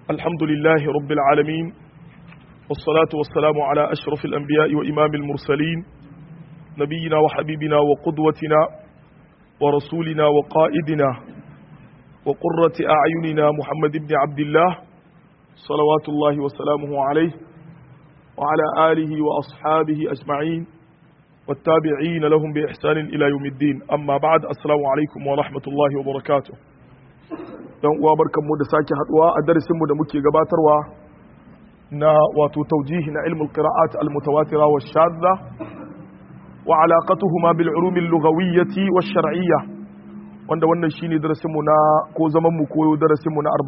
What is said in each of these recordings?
الحمد لله رب العالمين والصلاة والسلام على أشرف الأنبياء وإمام المرسلين نبينا وحبيبنا وقدوتنا ورسولنا وقائدنا وقرة أعيننا محمد بن عبد الله صلوات الله وسلامه عليه وعلى آله وأصحابه أجمعين والتابعين لهم بإحسان إلى يوم الدين أما بعد السلام عليكم ورحمة الله وبركاته dan uwa barkanmu da sake haduwa a darasinmu da muke gabatarwa na wato taujihi na ilmul qira'at al mutawatira wa shadda wa alaqatuhuma bil ulum al lughawiyyah wa shar'iyyah wanda wannan shine darasinmu na ko zaman mu koyo darasinmu na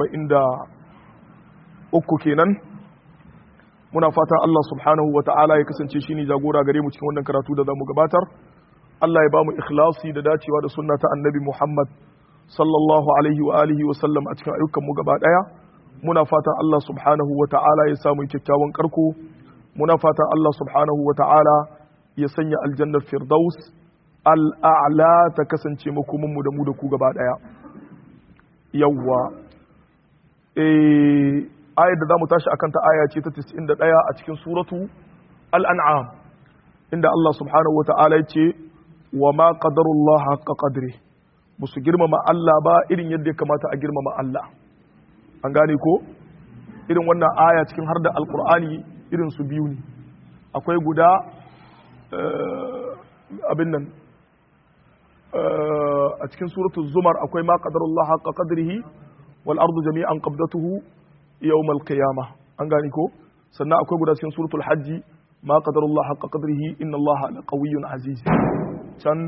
43 kenan muna fatan Allah subhanahu wa ta'ala ya kasance shine jagora gare mu cikin wannan karatu da zamu gabatar Allah ya ba mu ikhlasi da dacewa da sunna ta annabi Muhammad sallallahu alaihi wa alihi wa sallam a cikin ayyukan mu gaba daya muna fatan Allah subhanahu wa ta'ala ya samu kyakkyawan karko muna fatan Allah subhanahu wa ta'ala ya sanya aljannar firdaus al'a'la ta kasance makomin mu da mu da ku gaba daya yawwa eh ayar da zamu tashi akan ta aya ce ta 91 a cikin suratu al-an'am inda Allah subhanahu wa ta'ala ya ce wa ma qadarullah haqqa qadrihi ba su girmama Allah ba irin yadda ya kamata a girmama Allah an gane ko irin wannan aya cikin har da alkur'ani irin su biyu ne akwai guda abin nan a cikin suratul zumar akwai ma qadarullah haqqa qadrihi wal ardu jami'an qabdatuhu yawm al qiyamah an gane ko sannan akwai guda cikin suratul hajji ma qadarullah haqqa qadrihi inna allaha laqawiyyun aziz can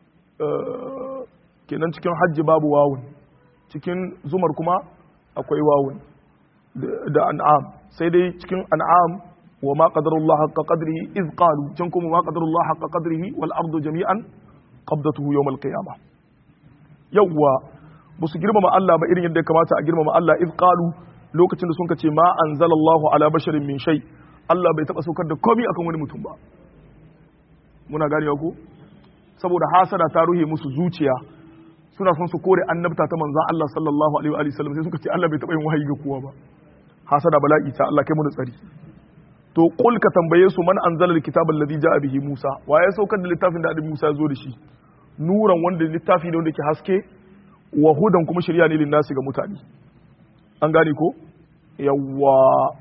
kenan cikin hajji babu wawun cikin zumar kuma akwai wawun da an'am sai dai cikin an'am wa ma qadarullah haqqa qadrihi iz qalu can kuma ma qadarullah haqqa qadrihi wal ardu jami'an qabdatuhu yawm al qiyamah yawwa ba su girmama Allah ba irin yadda ya kamata a girmama Allah iz qalu lokacin da sun ce ma anzalallahu ala basharin min shay Allah bai taba saukar da komai akan wani mutum ba muna ganewa ko saboda hasada ta ruhe musu zuciya suna son su kore annabta ta manzan Allah sallallahu alaihi wa sallam sai suka ce Allah bai taɓa yin wahayi ga kowa ba hasada bala'i ta Allah kai mu da tsari to qul ka tambaye su man anzala alkitaba alladhi ja'a bihi Musa wa ya saukar da littafin da Annabi Musa ya zo da shi nuran wanda littafi ne wanda ke haske wa hudan kuma shari'a ne linnasi ga mutane an gane ko yawwa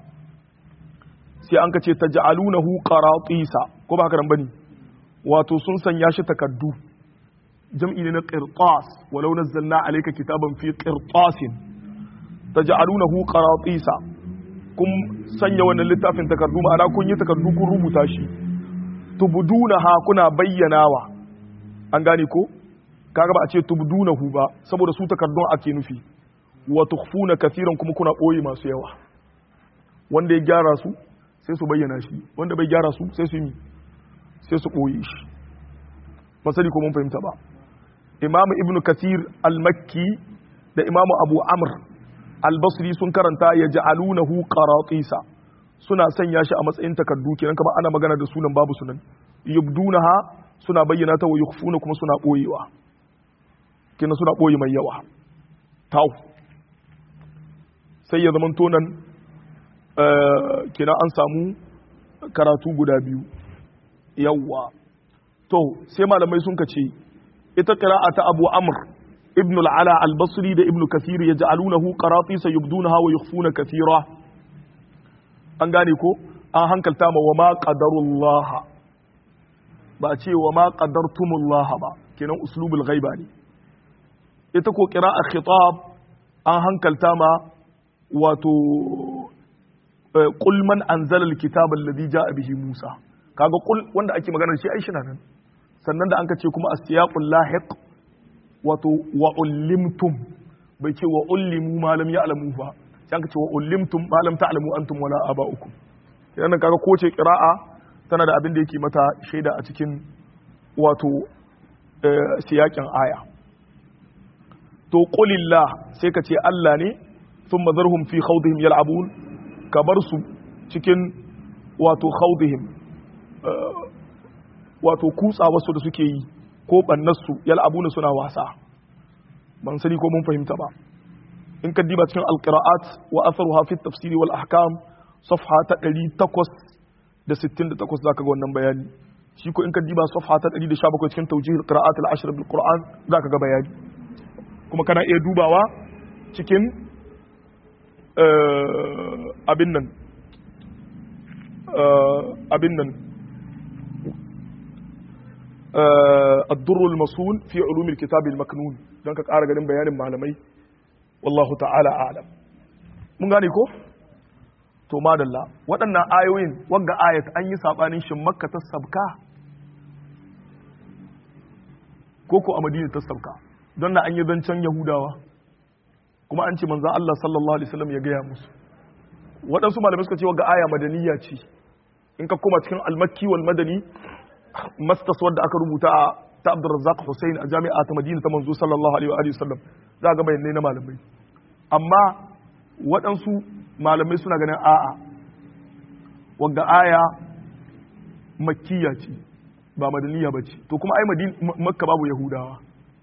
sai an kace taj'alunahu qaratisa ko ba haka nan bane wato sun sanya shi takaddu jam'i ne na qirtas walau nazzalna alayka kitaban fi qirtasin taj'alunahu qaratisa kun sanya wannan littafin takardu ma'ana kun yi takardu kun rubuta shi tubdunaha kuna bayyanawa an gane ko kaga ba a ce tubdunahu ba saboda su takardun ake nufi wa tukhfuna kathiran kuma kuna boye masu yawa wanda ya gyara su sai su bayyana shi wanda bai gyara su sai su yi sai su boye shi ba sani ko mun fahimta ba imam ibn kathir al-makki da imam abu amr al-basri sun karanta ya ja'alunahu qaratisa suna sanya shi a matsayin takardu kenan kamar ana magana da sunan babu sunan yubdunaha suna bayyana ta wa yukhfuna kuma suna boyewa kenan suna boye mai yawa taw sai ya zaman tonan kenan an samu karatu guda biyu yawa to sai malamai sun ka ce ita qira'a ta Abu Amr ibn al-Ala al-Basri da ibn Kathir yaj'alunahu qaratisa yubdunaha wa yukhfuna kathira an gane ko an hankalta ma wa ma qadarullah ba ce wa ma qadartumullah ba kenan uslubul ghaiba ne ita ko qira'a khitab an hankalta ma wato qul man anzala al-kitaba alladhi ja'a bihi Musa kaga qul wanda ake magana shi ai shi nan sannan da an ka ce kuma asiyaqul lahiq wato wa ullimtum bai ce wa ullimu ma lam ya'lamu ba sai an ka ce wa ullimtum ma lam ta'lamu antum wala aba'ukum idan kaga ko ce qira'a tana da abin da yake mata shaida a cikin wato siyakin aya to qulillah sai ka ce Allah ne thumma zarhum fi khawdihim yal'abun ka bar su cikin wato khawdihim wato kutsa wasu da suke yi ko bannarsu yal'abuna suna wasa ban sani ko mun fahimta ba in ka diba cikin alqira'at wa atharuha fi tafsiri wal ahkam safha ta 868 zaka ga wannan bayani shi ko in ka diba safha ta 117 cikin tawjih alqira'at al-ashr bil qur'an zaka ga bayani kuma kana iya dubawa cikin abin nan abin nan الدر المصون في علوم الكتاب المكنون don ka ƙara ganin bayanin malamai wallahu ta'ala alam mun gane ko to madalla waɗannan ayoyin wagga ayat an yi saɓanin shin makka ta sabka ko ko a madina ta sabka don na an yi zancen yahudawa kuma an ce manzan Allah sallallahu alaihi wasallam ya gaya musu waɗansu malamai suka ce wagga aya madaniya ce in ka koma cikin almakki wal madani mastas wadda aka rubuta a ta Abdurrazzaq Hussein a jami'a ta Madina ta manzo sallallahu alaihi wa sallam za ga bayanai na malamai amma waɗansu malamai suna ganin a'a wadda aya makkiya ce ba madaniya ba ce to kuma ai makka babu yahudawa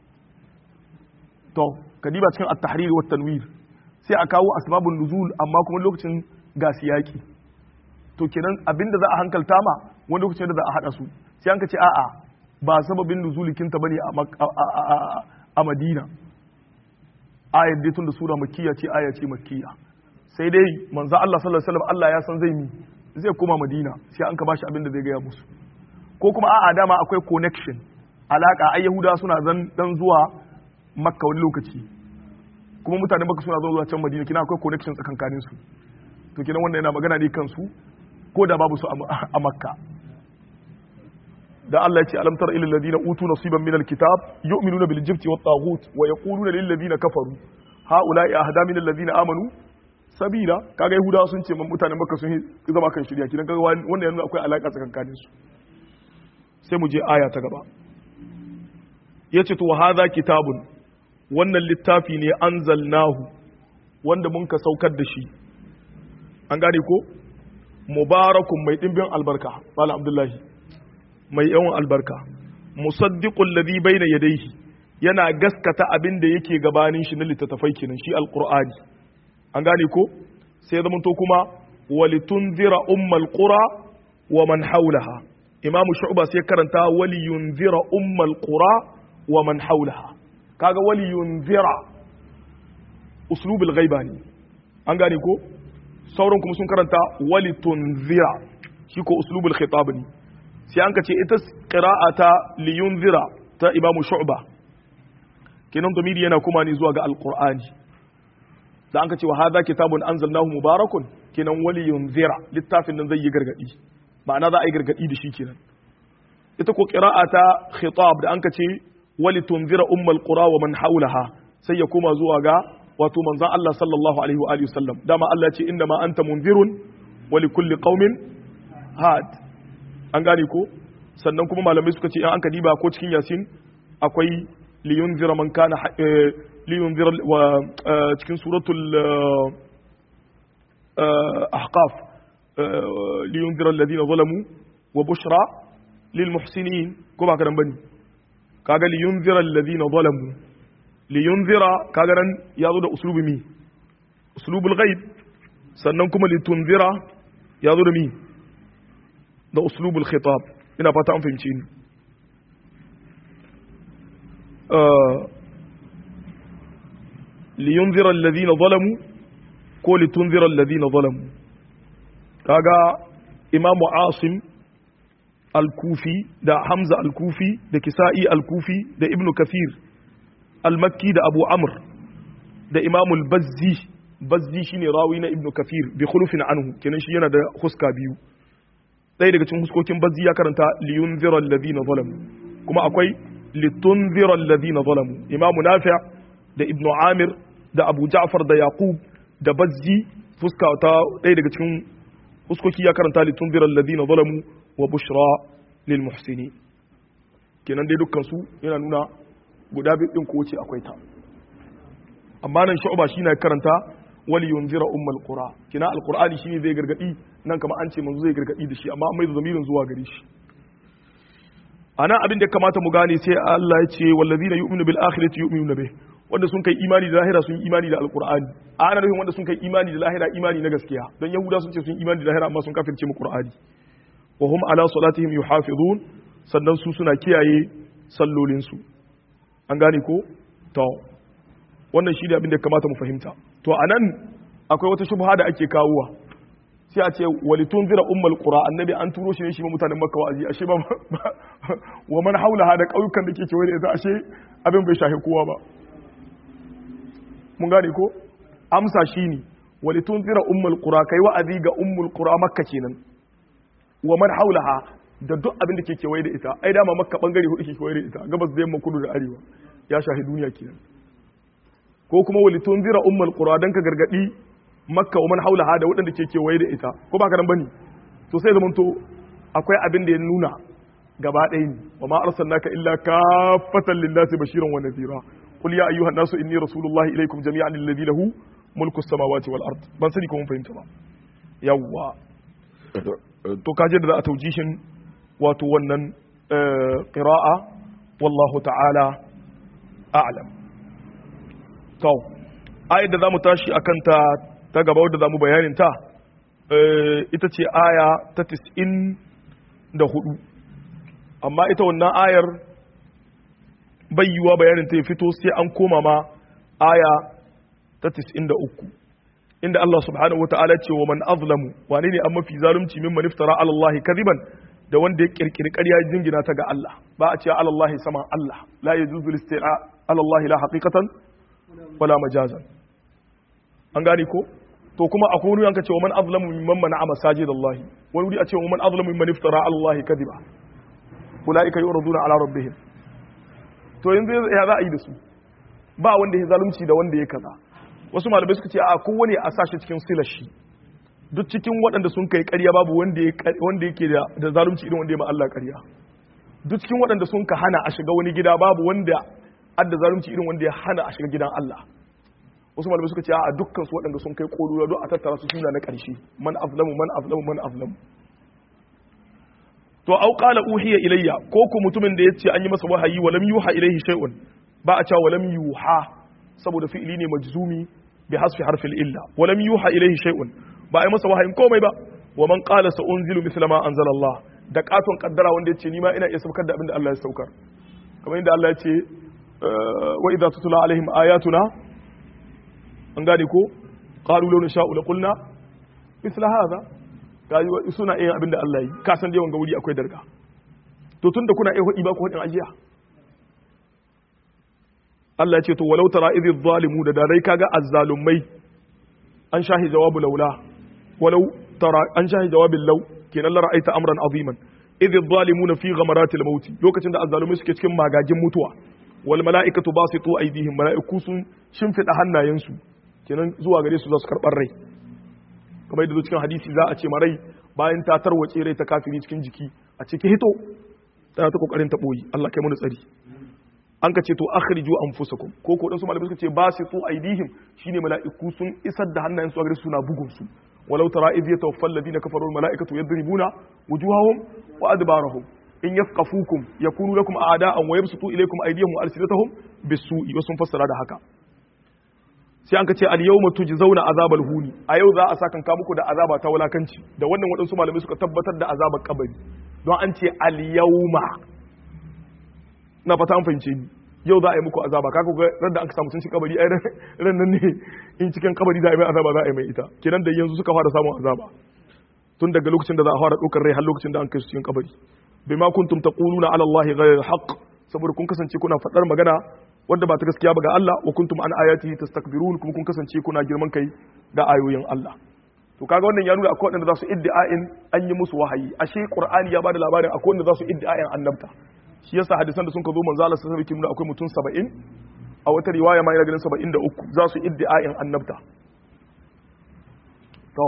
to kadiba cikin at-tahrir wa tanwir sai a kawo asbabun nuzul amma kuma lokacin ga siyaki to kenan abinda za a hankalta ma wani lokacin da za a hada su sai an ka ce a'a ba sababin nuzulikinta bane a Madina ayar dai tun da sura makkiya ce aya ce makkiya sai dai manzo Allah sallallahu alaihi wasallam Allah ya san zai mi zai koma Madina sai an ka bashi abin da zai gaya musu ko kuma a'a dama akwai connection alaka ai Yahuda suna zan dan zuwa Makka wani lokaci kuma mutanen Makka suna zuwa can Madina kina akwai connection tsakankanin su to kina wannan yana magana ne kansu ko da babu su a Makka da Allah ya ce alam tara ilal ladina utu nasiban minal kitab yu'minuna bil jibti wat taghut wa yaquluna lil ladina kafaru haula'i ahda minal ladina amanu sabila kaga yahudawa sun ce mutanen makka sun zama kan shirya kidan kaga wannan yana akwai alaka tsakankanin su sai mu je aya ta gaba yace to hadha kitabun wannan littafi ne anzalnahu wanda mun ka saukar da shi an gane ko mubarakun mai dimbin albarka malam abdullahi mai yawan albarka musaddiqul ladhi bayna yadayhi yana gaskata abin da yake gabanin shi na littattafai kenan shi alqur'ani an gane ko sai zama to kuma walitunzira ummal qura wa man hawlaha imam shu'ba sai karanta waliyunzira ummal qura wa man hawlaha kaga waliyunzira uslubul ghaiba ne an gane ko sauran kuma sun karanta walitunzira shi ko uslubul khitab ne sai an ka ce ita ƙira'a ta liyun zira ta imamu shu'ba kenan domiri yana kuma ne zuwa ga alƙur'ani da an ka ce wa hada kitabun anzalnahu mubarakun kenan waliyun zira littafin nan zai yi gargadi ma'ana za a yi gargadi da shi kenan ita ko ƙira'a ta khitab da an ka ce wali tunzira ummal qura wa man haulaha sai ya koma zuwa ga wato manzon Allah sallallahu alaihi wa alihi wasallam dama Allah ya ce inna ma anta munzirun wa likulli qaumin had an gane ko sannan kuma malamai suka ce in an diba ko cikin yasin akwai liyun zira man kana liyun zira wa cikin suratul ahqaf liyun zira alladhina zalamu wa bushra lil muhsinin ko ba karan bane kaga liyun zira alladhina zalamu liyun zira kaga nan yazo da uslubi mi uslubul ghaib sannan kuma litunzira yazo da mi da uslubul khitab ina fata an fahimci ni liyunzira alladhina zalamu ko litunzira alladhina zalamu kaga imamu asim al-kufi da hamza al-kufi da kisa'i al-kufi da ibnu kathir al-makki da abu amr da imamu al-bazzi bazzi shine rawi na ibnu kathir bi khulufin anhu kenan shi yana da huska biyu ɗaya daga cikin huskokin bazzi ya karanta liyun ziran ladina zalamu kuma akwai litun ziran ladina zalamu imamu nafi' da ibnu amir da abu ja'far da yaqub da bazzi fuska ta ɗaya daga cikin huskoki ya karanta litun ziran ladina zalamu wa bushra lil muhsini kenan dai dukkan su yana nuna guda biyu din ko wace akwai ta amma nan shu'ba shi na karanta wali yunzira ummul qura kina alqur'ani shine zai gargadi nan kamar an ce manzo zai gargadi da shi amma an mai da zamirin zuwa gare shi ana abin da kamata mu gane sai Allah ya ce wallazina yu'minu bil akhirati yu'minuna bih wanda sun kai imani da lahira sun yi imani da alqur'ani a ana nufin wanda sun kai imani da lahira imani na gaskiya don yahuda sun ce sun imani da lahira amma sun kafirce mu qur'ani wa hum ala salatihim yuhafizun sannan su suna kiyaye sallolin su an gane ko to wannan shi ne abin da ya kamata mu fahimta to anan akwai wata shubha da ake kawowa sai a ce walitun zira ummul qura annabi an turo shi ne shi ma mutanen makka wa'azi ashe ba wa man haulaha da kauyukan da ke kewaye da ita ashe abin bai shahi kowa ba mun gane ko amsa shine walitun zira ummul qura kai wa'azi ga ummul qura makka kenan wa man haulaha da duk abin da ke kewaye da ita ai dama makka bangare hudu ke kewaye da ita gabas da yamma kudu da arewa ya shahi duniya kenan ko kuma walitun zira ummul qura dan ka gargadi makka wa man haulaha da waɗanda ke kewaye da ita ko ba ka nan bane to sai zaman to akwai abin da ya nuna gaba ɗaya ne wa ma arsalnaka illa kaffatan lin-nasi bashiran wa nadhira qul ya ayyuhan nasu inni rasulullahi ilaykum jami'an alladhi lahu mulku samawati wal ard ban sani ko mun fahimta ba yawwa to kaje da za a taujishin wato wannan qira'a wallahu ta'ala a'lam to ayat da zamu tashi akan ta ta gaba wadda zamu bayanin ta ita ce aya ta 94 amma ita wannan ayar bayyuwa bayanin ta ya fito sai an koma ma aya ta 93 inda Allah subhanahu wataala ce wa man azlamu wane ne an mafi zalunci mimman iftara ala Allah kadiban da wanda ya kirkiri ƙarya jingina ta ga Allah ba a ce ala Allah sama Allah la yajuzu listi'a ala Allah la haqiqatan wala majazan an gane ko to kuma akwai wani yanka ce wa man azlamu mimman mana'a masajidallah wani wuri a ce wa man azlamu mimman iftara ala Allah kadiba ulaika yuraduna ala rabbihim to yanzu ya za a yi da su ba wanda ya zalunci da wanda ya kaza wasu malamai suka ce a kowane a sashi cikin silar shi duk cikin waɗanda sun kai ƙarya babu wanda yake da zalunci irin wanda ya ma Allah ƙarya duk cikin waɗanda sun ka hana a shiga wani gida babu wanda adda zalunci irin wanda ya hana a shiga gidan Allah wasu malamai suka ce a dukkan su waɗanda sun kai ƙolura don a tattara su suna na ƙarshe man azlamu man azlamu man azlamu to au qala uhiya ilayya ko ku mutumin da yace an yi masa wahayi wa lam yuha ilayhi shay'un ba a cewa wa lam yuha saboda fi'ili ne majzumi bi hasfi harfil illa wa lam yuha ilayhi shay'un ba a yi masa wahayin komai ba wa man qala sa unzilu mithla ma anzala Allah da katon kaddara wanda yace ni ma ina iya saukar da abin da Allah ya saukar kamar inda Allah ya ce wa idza tutla alaihim ayatuna an gane ko qalu law nasha'u la qulna mithla hadha kaji suna iya abin da Allah yi ka san dai wanga wuri akwai darga to tunda kuna iya hudi ba ku hudin ajiya Allah ya ce to walau tara idh zalimu da dai kaga azzalumai an shahi jawabu laula walau tara an shahi jawabin law kenan la ra'aita amran aziman idh zalimuna fi ghamarati al-maut lokacin da azzalumai suke cikin magagin mutuwa wal mala'ikatu basitu aydihim mala'iku sun shimfida hannayensu kenan zuwa gare su za su karbar rai kamar yadda cikin hadisi za a ce marai bayan ta tarwace rai ta kafiri cikin jiki a ciki hito tana ta kokarin ta boyi Allah kai mu tsari an ka ce to akhriju anfusakum ko ko dan su malamai suka ce basitu aydihim shine mala'iku sun isar da hannayen su a gare su suna bugun su walau tara idh yatawaffa alladhina kafaru al mala'ikatu yadribuna wujuhahum wa adbarahum in yafqafukum yakunu lakum a'da'an wa yabsutu ilaykum aydiyahum wa alsinatahum bisu'i wasu fassara da haka sai an ka ce al yawma tujzauna azabal huni a yau za a saka ka muku da azaba ta wulakanci da wannan waɗansu malamai suka tabbatar da azabar kabari don an ce al yawma na fata an fahimce ni yau za a yi muku azaba kaga ga ran da aka samu sun ci kabari ai ran nan ne in cikin kabari za a yi mai azaba za a yi mai ita kenan da yanzu suka fara samun azaba tun daga lokacin da za a fara ɗaukar rai har lokacin da an kai su cikin kabari bima kuntum taquluna ala allahi ghayra alhaq saboda kun kasance kuna faɗar magana wanda ba ta gaskiya ba ga Allah wa kuntum an ayatihi tastakbirun kuma kun kasance kuna girman kai da ayoyin Allah to kaga wannan ya nuna akwai wanda za su iddi'ain an yi musu wahayi ashe qur'ani ya bada labarin akwai wanda za su iddi'ain annabta shi yasa hadisan da sun ka zo manzo Allah sallallahu alaihi wasallam akwai mutum 70 a wata riwaya ma ina ganin 73 za su iddi'ain annabta to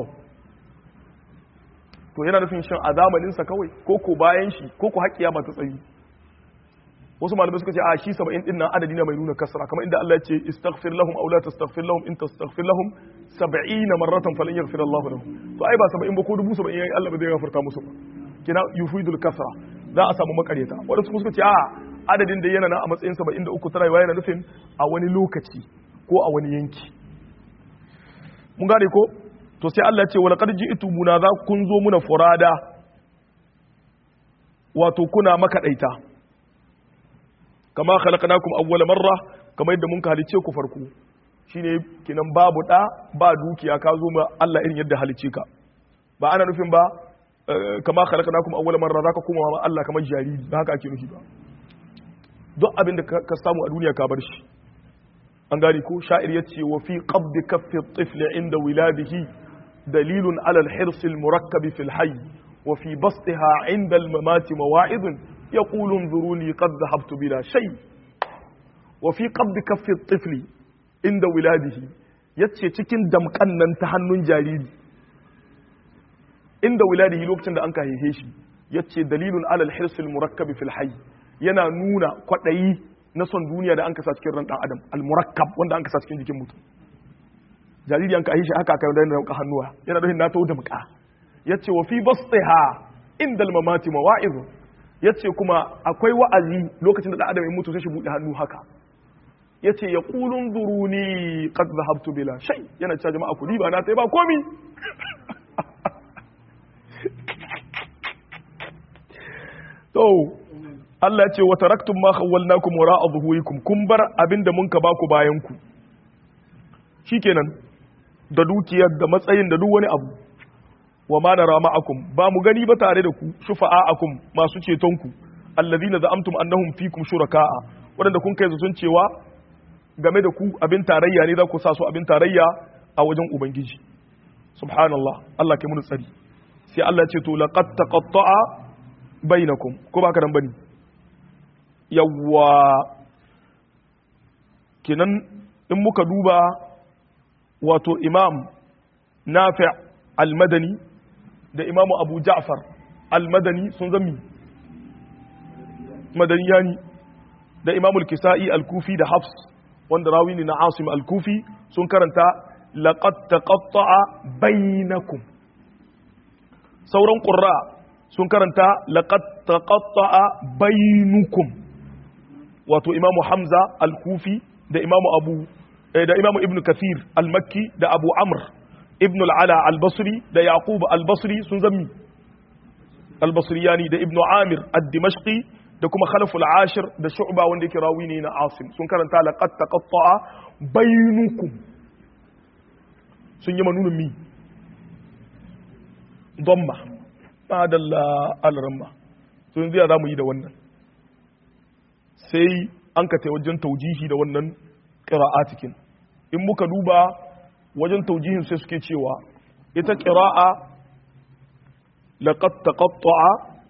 to yana nufin shin a zamanin sa kawai ko ko bayan shi ko ko haƙiya ba ta tsayi wasu malamai suka ce a shi 70 din nan adadi ne mai nuna kasra kamar inda Allah ya ce istaghfir lahum aw la tastaghfir lahum in tastaghfir lahum 70 marratan falan yaghfir Allah lahum to ai ba 70 ba ko dubu 70 yayi Allah ba zai gafarta musu ba kina yufidul kasra za a samu makaryata wadanda suka ce a adadin da yana na a matsayin 73 tana yiwa yana nufin a wani lokaci ko a wani yanki mun gane ko to sai Allah ya ce wala qad ji'tumuna za kun zo muna furada wato kuna makadaita kama khalaqnakum awwala marra kamar yadda mun halice ku farko shine kinan babu da ba dukiya ka zo ma Allah irin yadda halice ka ba ana nufin ba kama khalaqnakum awwala marra zaka kuma ma Allah kamar jariri ba haka ake nufi ba duk abin da ka samu a duniya ka bar shi an gane ko sha'ir yace wa fi qabd kaffi at-tifl inda wiladihi dalilun ala al-hirs al-murakkab fi al-hayy wa fi basṭiha inda al-mamat mawa'id yaqulu انظروني قد ذهبت بلا شيء وفي قبض كف الطفل inda wiladihi yace cikin damkan nan ta hannun jariri inda wiladihi lokacin da an ka haife shi yace dalilun alal hirsil murakkab fil hayy yana nuna kwadayi na son duniya da an kasa cikin ran dan adam al murakkab wanda an kasa cikin jikin mutum jariri an ka haife shi haka aka da dauka hannuwa yana da na tawo damka yace wa fi bastiha inda al mamati mawa'iz yace kuma akwai wa'azi lokacin da dan adam ya mutu sai shi bude hannu haka yace ya qulun duruni qad dhahabtu bila shay yana cewa jama'a kudi ba na sai ba komi to Allah ce wa taraktum ma khawwalnakum wara'a dhuhurikum kun bar abinda mun ka baku bayan ku shikenan da dukiyar da matsayin da duk wani abu wa ma nara ma'akum ba mu gani ba tare da ku shufa'akum masu ceton ku allazina za'amtum annahum fikum shuraka'a wadanda kun kai zaton cewa game da ku abin tarayya ne za ku sa su abin tarayya a wajen ubangiji subhanallah Allah ke mun tsari sai Allah ce to laqad taqatta'a bainakum ko ba ka dan bane yawwa kenan in muka duba wato imam nafi al-madani da imam abu ja'far al-madani sun zami madaniyani da imam al-kisa'i al-kufi da hafs wanda rawi ne na asim al-kufi sun karanta laqad taqatta'a bainakum sauran qurra sun karanta laqad taqatta'a bainukum wato imamu hamza al-kufi da imamu abu da imamu ibn kathir al-makki da abu amr ibn al-ala al-basri da yaqub al-basri sun zammi al-basriyani da ibn amir ad-dimashqi da kuma khalaf al-ashir da shu'ba wanda yake rawi ne na asim sun karanta laqad taqatta'a bainukum sun yi manunin mi dhamma madalla al-ramma sun ziya zamu yi da wannan sai an ka wajen taujihi da wannan cikin in muka duba wajen taujihin sai suke cewa ita ƙira'a laqad taqatta'a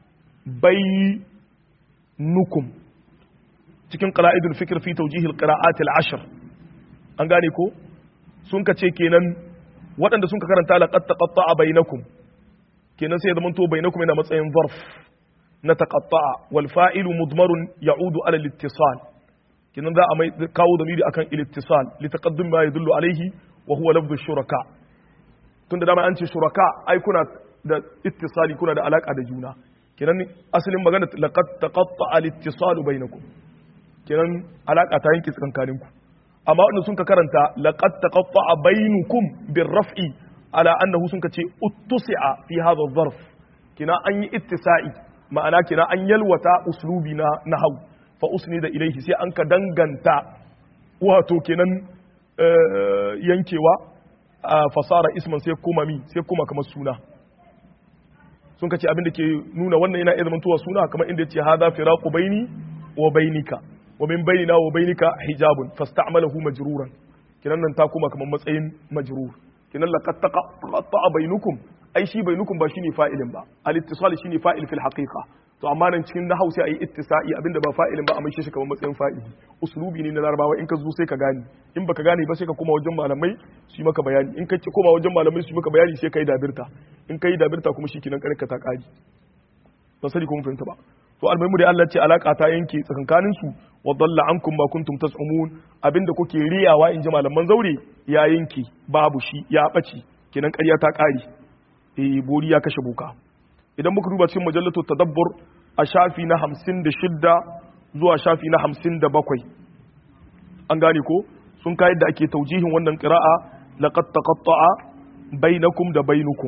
nukum cikin qala'idul fikr fi tawjih al-qira'at al-ashr an gane ko sun ka ce kenan waɗanda sun ka karanta laqad taqatta'a bainakum kenan sai ya zama to bainakum yana matsayin zarf na taqatta'a wal fa'ilu mudmarun ya'udu ala al-ittisal kenan za a mai kawo dalili akan al-ittisal li taqaddum ma yadullu alayhi wa huwa lafdhu shuraka tunda dama an ce shuraka ai kuna da ittisali kuna da alaka da juna kenan asalin magana laqad taqatta al-ittisal bainakum kenan alaka ta yanke tsakankanin ku amma wanda sun ka karanta laqad taqatta bainukum birraf'i ala annahu sun ka ce uttusi'a fi hadha adh-dharf kenan an yi ittisa'i ma'ana kenan an yalwata uslubi na nahwu fa usnida ilayhi sai an ka danganta wato kenan yankewa fasara isman sai kuma mi sai kuma kamar suna sun kace abin da ke nuna wannan yana iya zamantowa suna kamar inda yace hadha firaqu baini wa bainika wa min bainina wa bainika hijabun fasta'malahu majruran kinan nan ta kuma kamar matsayin majrur kinan laqad taqatta bainukum ai shi bainukum ba shine fa'ilin ba al-ittisal shine fa'il fil haqiqa to amma nan cikin nahau sai ayi ittisa'i abinda ba fa'ilin ba a mai shi kamar matsayin fa'ili uslubi ne na larabawa in ka zo sai ka gane in baka gane ba sai ka koma wajen malamai su yi maka bayani in ka koma wajen malamai su yi maka bayani sai ka yi dabirta in ka yi dabirta kuma shi kinan karka ta kari ba sani kuma fahimta ba to almaimu da Allah ce alaka ta yanke tsakankanin su wa dalla ankum ma kuntum tas'umun abinda kuke riyawa in ji malaman zaure ya yanke babu shi ya bace kinan ƙarya ta kare eh bori ya kashe boka idan muka duba cikin majallatu tadabbur a shafi na hamsin da shidda zuwa shafi na hamsin da bakwai an gane ko sun kayar da ake taujihin wannan ƙira'a laqad taqatta'a bainakum da bainukum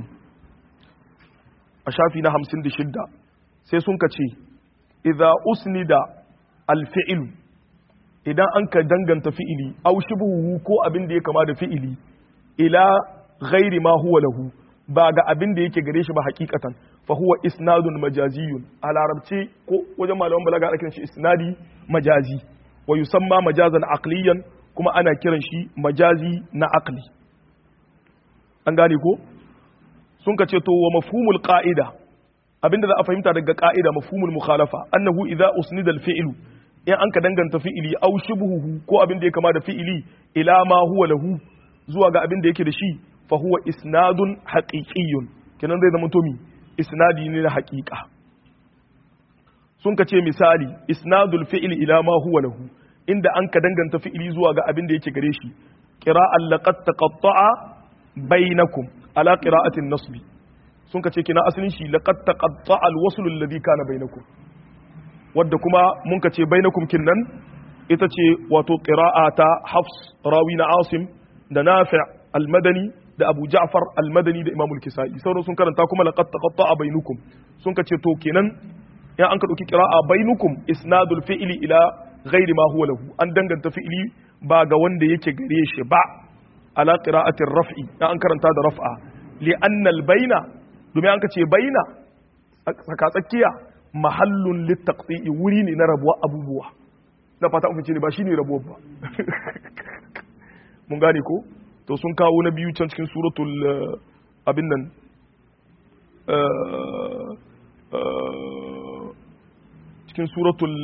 a shafi na hamsin da shidda sai sun ka ce idza usnida alfi'lu idan an ka danganta fi'ili aw shibhuhu ko abin da ya kama da fi'ili ila ghairi ma huwa lahu ba ga abin da yake gare shi ba hakikatan fa huwa isnadun majaziyun a larabci ko wajen malaman balaga ana kiran shi isnadi majazi wa yusamma majazan aqliyan kuma ana kiran shi majazi na aqli an gane ko sun ka ce to wa mafhumul qa'ida abinda za a fahimta daga qa'ida mafhumul mukhalafa annahu idza usnida al fi'lu in an ka danganta fi'ili aw shibhuhu ko abin da ya kama da fi'ili ila ma huwa lahu zuwa ga abin da yake da shi fa huwa isnadun haqiqiyyun kenan zai zama to mi isnadi ne na haqiqa sun ka ce misali isnadul fi'li ila ma huwa lahu inda an ka danganta fi'ili zuwa ga abin da yake gare shi qira'an laqad taqatta'a bainakum ala qira'atin nasbi sun ka ce kina asalin shi laqad taqatta'a al-wasl alladhi kana bainakum wadda kuma mun ka ce bainakum kinnan ita ce wato qira'a ta Hafs rawi na Asim da Nafi' al-Madani da Abu Ja'far al-Madani da Imam al-Kisa'i sauran sun karanta kuma laqad taqatta'a bainukum sun ka ce to kenan in an ka dauki qira'a bainukum isnadul fi'li ila ghairi ma huwa lahu an danganta fi'li ba ga wanda yake gare shi ba ala qira'atir raf'i in an karanta da raf'a li anna al-baina domin an ka ce baina tsaka tsakiya mahallun littaqti'i wuri ne na rabuwa abubuwa na fata mun ne ba shine rabuwa ba mun gane ko to sun kawo na biyu can cikin suratul abin nan cikin suratul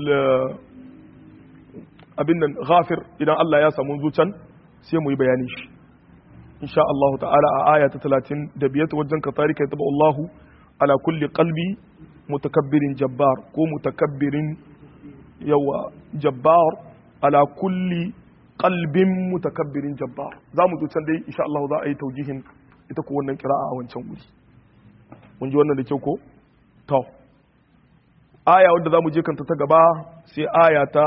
abin nan ghafir idan Allah ya samu zucan sai mu yi bayani shi insha Allah ta'ala a aya ta 35 wajen ka tarika yataba Allahu ala kulli qalbi mutakabbirin jabbar ko mutakabbirin yawa jabbar ala kulli qalbin mutakabbirin jabbar za mu can dai insha Allah za a yi taujihin ita ko wannan kira'a a wancan wuri mun ji wannan da kyau ko to aya wadda za mu je kanta ta gaba sai aya ta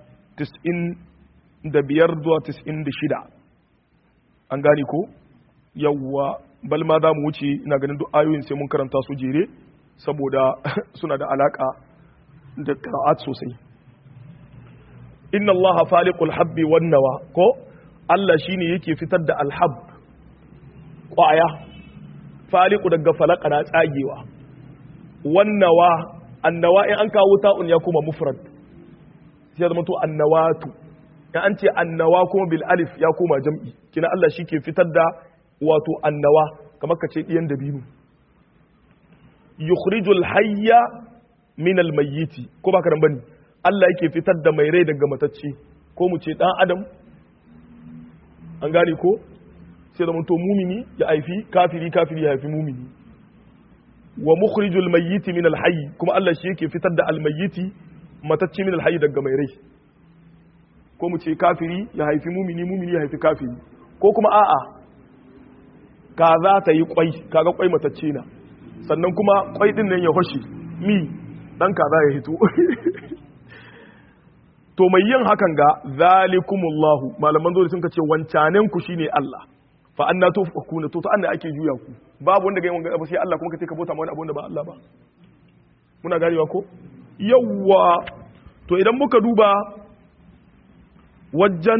95 zuwa 96 an gane ko yawwa bal ma za mu wuce ina ganin duk ayoyin sai mun karanta su jere saboda suna da alaka da qira'at sosai inna allaha faliqul habbi wan nawa ko Allah shine yake fitar da alhab kwaya faliqu daga falaka na tsagewa wan nawa annawa in an kawo ta'un ya kuma mufrad sai zama to annawatu in an ce annawa kuma bil alif ya koma jam'i kina Allah shi ke fitar da wato annawa kamar ka ce ɗiyan dabino yukhrijul hayya min al mayyiti ko ba karan bane Allah yake fitar da mai rai daga matacce ko mu ce dan adam an gane ko sai zama to mumini ya haifi kafiri kafiri ya haifi mumini wa mukhrijul mayyiti min al hayy kuma Allah shi yake fitar da al mayyiti matacce min al hayy daga mai rai ko mu ce kafiri ya haifi mumini mumini ya haifi kafiri ko kuma a'a kaza ta yi kwai kaga kwai matacce na sannan kuma kwai din nan ya hoshi mi dan kaza ya hito to mai yin hakan ga zalikumullahu malaman zo sun ce wancanen ku shine Allah fa anna tufakuna to to anna ake juya ku babu wanda ga yin wanga sai Allah kuma kace ka bauta ma wani abu wanda ba Allah ba muna ganewa ko yawwa to idan muka duba wajen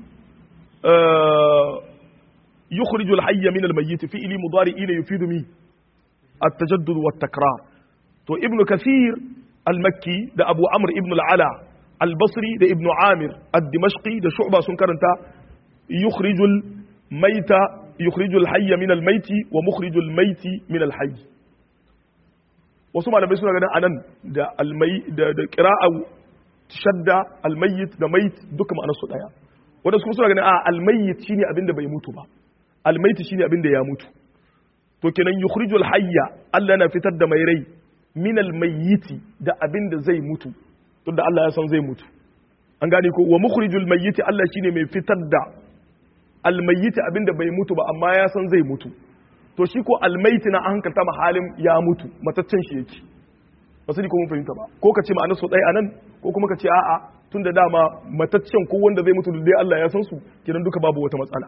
يخرج الحي من الميت فعل مضارع يفيد مي التجدد والتكرار تو ابن كثير المكي ده ابو عمرو ابن العلا البصري ده ابن عامر الدمشقي ده شعبه سن كرنتا يخرج الميت يخرج الحي من الميت ومخرج الميت من الحي wasu malamai suna ganin anan da almai da da qira'a shadda almayyit da mayit duka ma'anar su daya wanda kuma suna ganin a almayyit shine abin da bai mutu ba almayyit shine abin da ya mutu to kenan yukhrijul hayya Allah na fitar da mai rai min almayyiti da abin da zai mutu tunda Allah ya san zai mutu an gane ko wa mukhrijul mayyiti Allah shine mai fitar da almayyiti abin da bai mutu ba amma ya san zai mutu to shi ko almayyiti na an hankalta halin ya mutu mataccen shi yake ba su ko mun fahimta ba ko ka ce ma'anar so ɗaya anan ko kuma ka ce a'a tun da dama mataccen ko wanda zai mutu dai Allah ya san su kidan duka babu wata matsala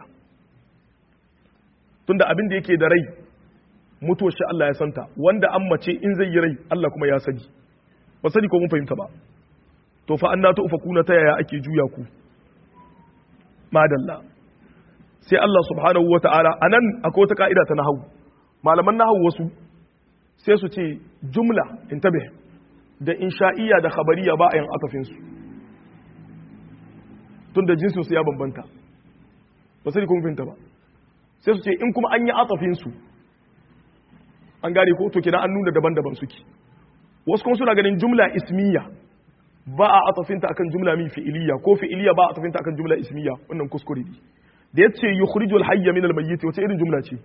tunda abin da yake da rai mutuwar shi Allah ya santa wanda an mace in zai yi rai Allah kuma ya sani ba sani ko mun fahimta ba to fa anna kuna ta yaya ake juya ku madalla sai Allah subhanahu wata'ala anan akwai wata ka'ida ta nahwu malaman nahwu wasu sai su ce jumla intabe da insha'iyya da khabariya ba a yin atafin su tunda jinsin su ya bambanta ba sani ko mun fahimta ba sai su ce in kuma an yi atafin su an gane ko to kina an nuna daban-daban suke wasu kuma suna ganin jumla ismiya ba a atafinta akan jumla min fi'iliya ko fi'iliya ba a atafinta akan jumla ismiya wannan kuskure ne da yace yukhrijul hayya min al-mayyit wace irin jumla ce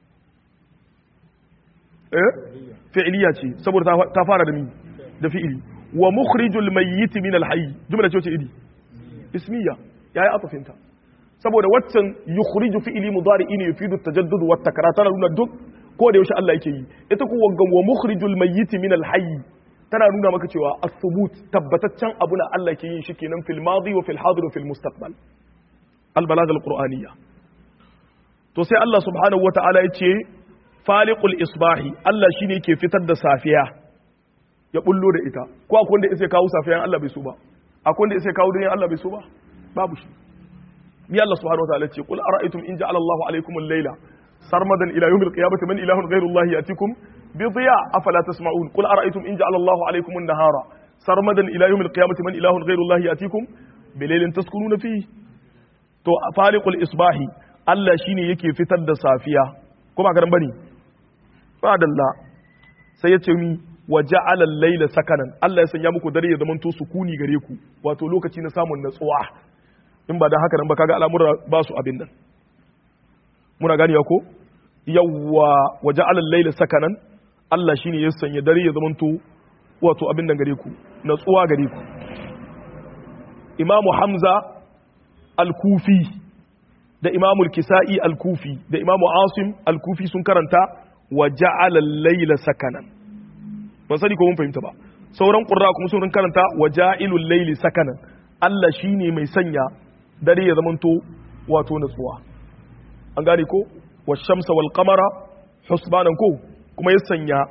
eh fi'iliya ce saboda ta fara da mi da fi'ili wa mukhrijul mayyit min al-hayy jumla ce wace iri ismiya yayi atafinta saboda waccan yukhriju fi'ili mudari ne yufidu at-tajaddud wa at-takrar tana nuna duk ko da yaushe Allah yake yi ita ko waggan wa mukhrijul mayyit min al-hayy tana nuna maka cewa as-subut tabbataccen abu na Allah ke yin shi kenan fil madi wa fil hadir wa fil mustaqbal al-balagh al-qur'aniyya to sai Allah subhanahu wa ta'ala yace faliqul isbahi Allah shine yake fitar da safiya ya bullo da ita ko akwai wanda yake kawo safiyan Allah bai so ba akwai wanda yake kawo dunyan Allah bai so ba babu shi bi Allah subhanahu wa ta'ala yace qul ara'aytum in ja'ala Allahu alaykum al-layla سرمدا الى يوم القيامه من اله غير الله ياتيكم بضياء افلا تسمعون قل ارايتم ان جعل الله عليكم النهار سرمدا الى يوم القيامه من اله غير الله ياتيكم بليل تسكنون فيه to faliqul isbahi Allah shine yake fitar da safiya kuma karan bane ba dalla sai yace mi wa ja'ala al-layla sakanan Allah ya sanya muku dare ya zamanto sukuni gare ku wato lokaci na samun natsuwa in ba dan haka nan ba kaga al'amura ba su abin nan muna gani ko yawwa waje alal laila sakanan Allah shine ya sanya dare ya zamanto wato abin nan gare ku natsuwa gare ku Imam Hamza al-Kufi da Imam al-Kisa'i al-Kufi da Imam Asim al-Kufi sun karanta waje alal laila sakanan ban sani ko mun fahimta ba sauran qurra kuma sun karanta waja'ilul laili sakanan Allah shine mai sanya dare ya zamanto wato natsuwa an gane ko washamsa wal qamara husbanan ko kuma ya sanya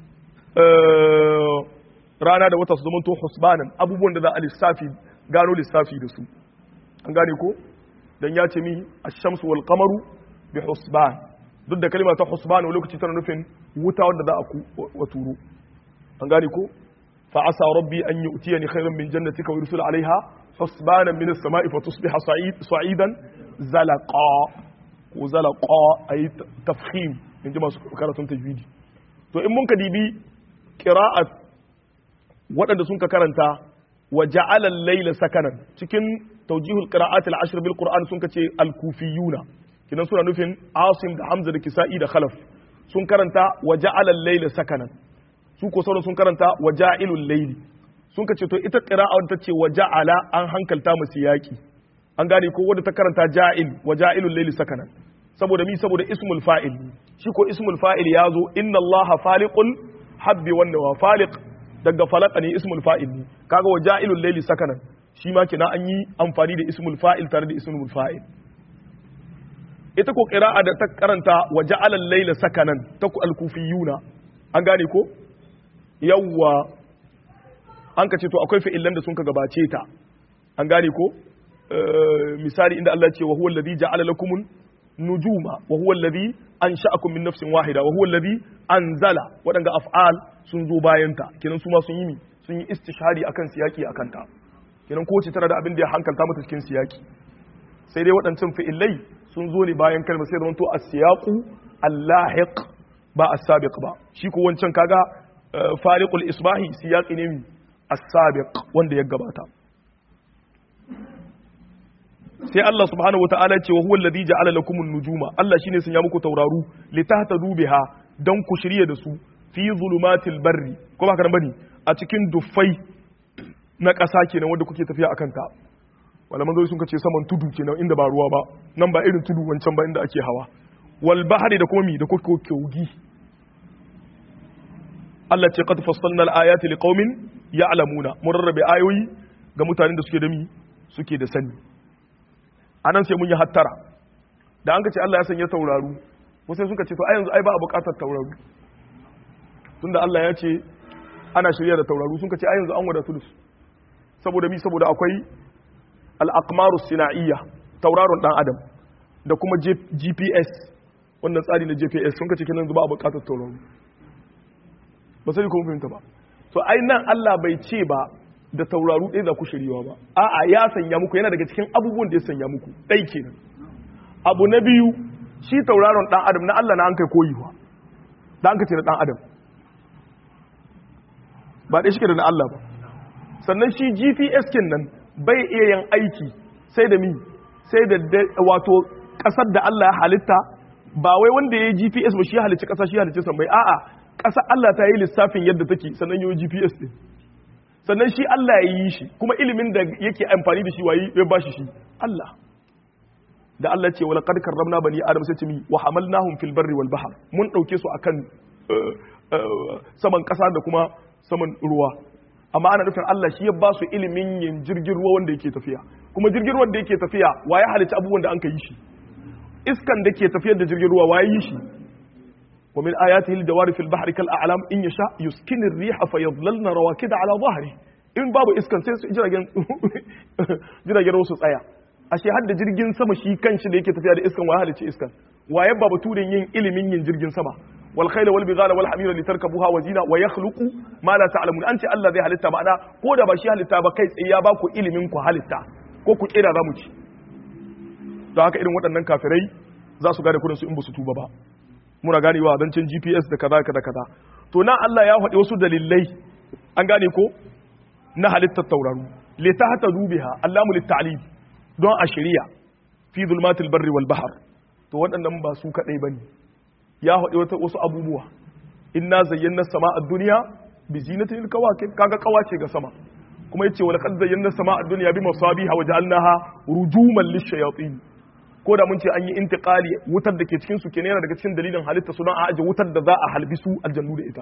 rana da wata su zamanto husbanan abubuwan da za a lissafi gano lissafi da su an gane ko dan ya ce mi ash-shamsu wal qamaru bi husban duk da kalma ta husban a lokaci tana nufin wuta wanda za a waturo an gane ko fa asa rabbi an yu'tiyani khayran min jannatika wa yursila alaiha husbanan min as-sama'i fa tusbiha sa'idan zalaqa ko zalaqa ayi tafkhim in ji masu karatun tajwidi to in mun ka dibi qira'at waɗanda sun ka karanta wa ja'ala al-layla sakanan cikin tawjihul qira'at al-ashr bil qur'an sun ka ce al-kufiyuna kidan suna nufin asim da hamza da kisa'i da khalaf sun karanta wa ja'ala al-layla sakanan su ko sauran sun karanta wa ja'ilul layli sun ka ce to ita qira'a ta ce wa ja'ala an hankalta musu yaki an gane ko wanda ta karanta ja'il wa ja'ilul layli sakanan saboda mi saboda ismul fa'il shi ko ismul fa'il ya zo inna allaha faliqul habbi wan nawa faliq daga falaqa ne ismul fa'il ne kaga wa ja'ilul layli sakanan shi ma kina an yi amfani da ismul fa'il tare da ismul fa'il ita ko qira'a da ta karanta wa ja'alal layla sakanan ta ku al-kufiyuna an gane ko yawwa an ka ce to akwai fi'ilan da sun ka gabace ta an gane ko misali inda Allah ce wa huwa alladhi ja'ala lakum nujuma wa huwa alladhi ansha'akum min nafsin wahida wa huwa alladhi anzala wadanga af'al sun zo bayan ta kenan su ma sun yi mi sun yi istishhadi akan siyaki akan ta kenan ko ce tana da abin da ya hankalta mata cikin siyaki sai dai waɗancan fi'ilai sun zo ne bayan kalma sai zamanto as-siyaqu al-lahiq ba as-sabiq ba shi ko wancan kaga fariqul isbahi siyaqi ne mi as-sabiq wanda ya gabata sai Allah subhanahu wataala ce wa huwa alladhi ja'ala lakum an-nujuma Allah shine sun ya muku tauraru litahtadu biha dan ku shirye da su fi zulumatil barri ko ba karan bane a cikin dufai na ƙasa kenan wanda kuke tafiya akan ta malaman zai sun kace saman tudu kenan inda ba ruwa ba nan ba irin tudu wancan ba inda ake hawa wal bahri da kuma mi da kuke kogi Allah ce qad fassalna al-ayati liqaumin ya'lamuna mun rarrabe ayoyi ga mutanen da suke da mi suke da sani anan sai mun yi hattara da an ka ce Allah ya sanya tauraru wasu suka ce to a yanzu ai ba a bukatar tauraru tunda Allah ya ce ana shirya da tauraru sun ka ce a yanzu an wadatu da su saboda mi saboda akwai al-aqmaru sina'iyya tauraron dan adam da kuma GPS wannan tsari na GPS sun ka ce kenan ba a bukatar tauraru ba sai kuma fahimta ba to ai nan Allah bai ce ba da tauraru ɗaya za ku shiryawa ba a'a ya sanya muku yana daga cikin abubuwan da ya sanya muku ɗai kenan abu na biyu shi tauraron ɗan adam na Allah na an kai koyiwa da an ka ce na ɗan adam ba ɗaya shi da na Allah ba sannan shi GPS kin nan bai iya yin aiki sai da mi sai da wato ƙasar da Allah ya halitta ba wai wanda ya yi GPS ba shi ya halicci ƙasa shi ya halicci sambai a'a ƙasar Allah ta yi lissafin yadda take sannan yi GPS ɗin sannan shi Allah ya yi shi kuma ilimin da yake amfani da shi wayi ya ba shi shi Allah da Allah ce wala qad karramna bani adam sai ce mi wa hamalnahum fil barri wal bahr mun dauke su akan saman kasa da kuma saman ruwa amma ana nufin Allah shi ya ba su ilimin yin jirgin ruwa wanda yake tafiya kuma jirgin ruwan da yake tafiya waye halitta abubuwan da an ka yi shi iskan da ke tafiyar da jirgin ruwa waye yi shi wa min ayatihi al-jawari fil bahri kal a'lam in yasha yuskinu ar-riha fayadhlalna rawakida ala dhahri in babu iskan sai su jiragen jiragen ruwa su tsaya ashe har da jirgin sama shi kanshi da yake tafiya da iskan waye halicci iskan waye ba baturin yin ilimin yin jirgin sama wal khayla wal bighala wal hamira litarkabuha wa zina wa yakhluqu ma la ta'lamun an ce Allah zai halitta ma'ana ko da ba shi halitta ba kai tsaye ya ba ku ilimin ku halitta ko ku kira za mu ci don haka irin waɗannan kafirai za su gane kudin su in ba su tuba ba muna ganewa zancen GPS da kaza kaza kaza to nan Allah ya faɗi wasu dalilai an gane ko na halittar tauraru li tahta dubiha allamu lit don a shirya fi zulmatil barri wal bahr to waɗannan ba su kadai bane ya faɗi wata wasu abubuwa inna zayyana sama'a dunya bi zinatil kawakib kaga kawace ga sama kuma yace wala qad zayyana sama'a dunya bi masabiha wa ja'alnaha rujuman lishayatin ko da mun ce an yi intiqali wutar da ke cikin su kenan yana daga cikin dalilin halitta sunan a aje wutar da za a halbi su aljannu da ita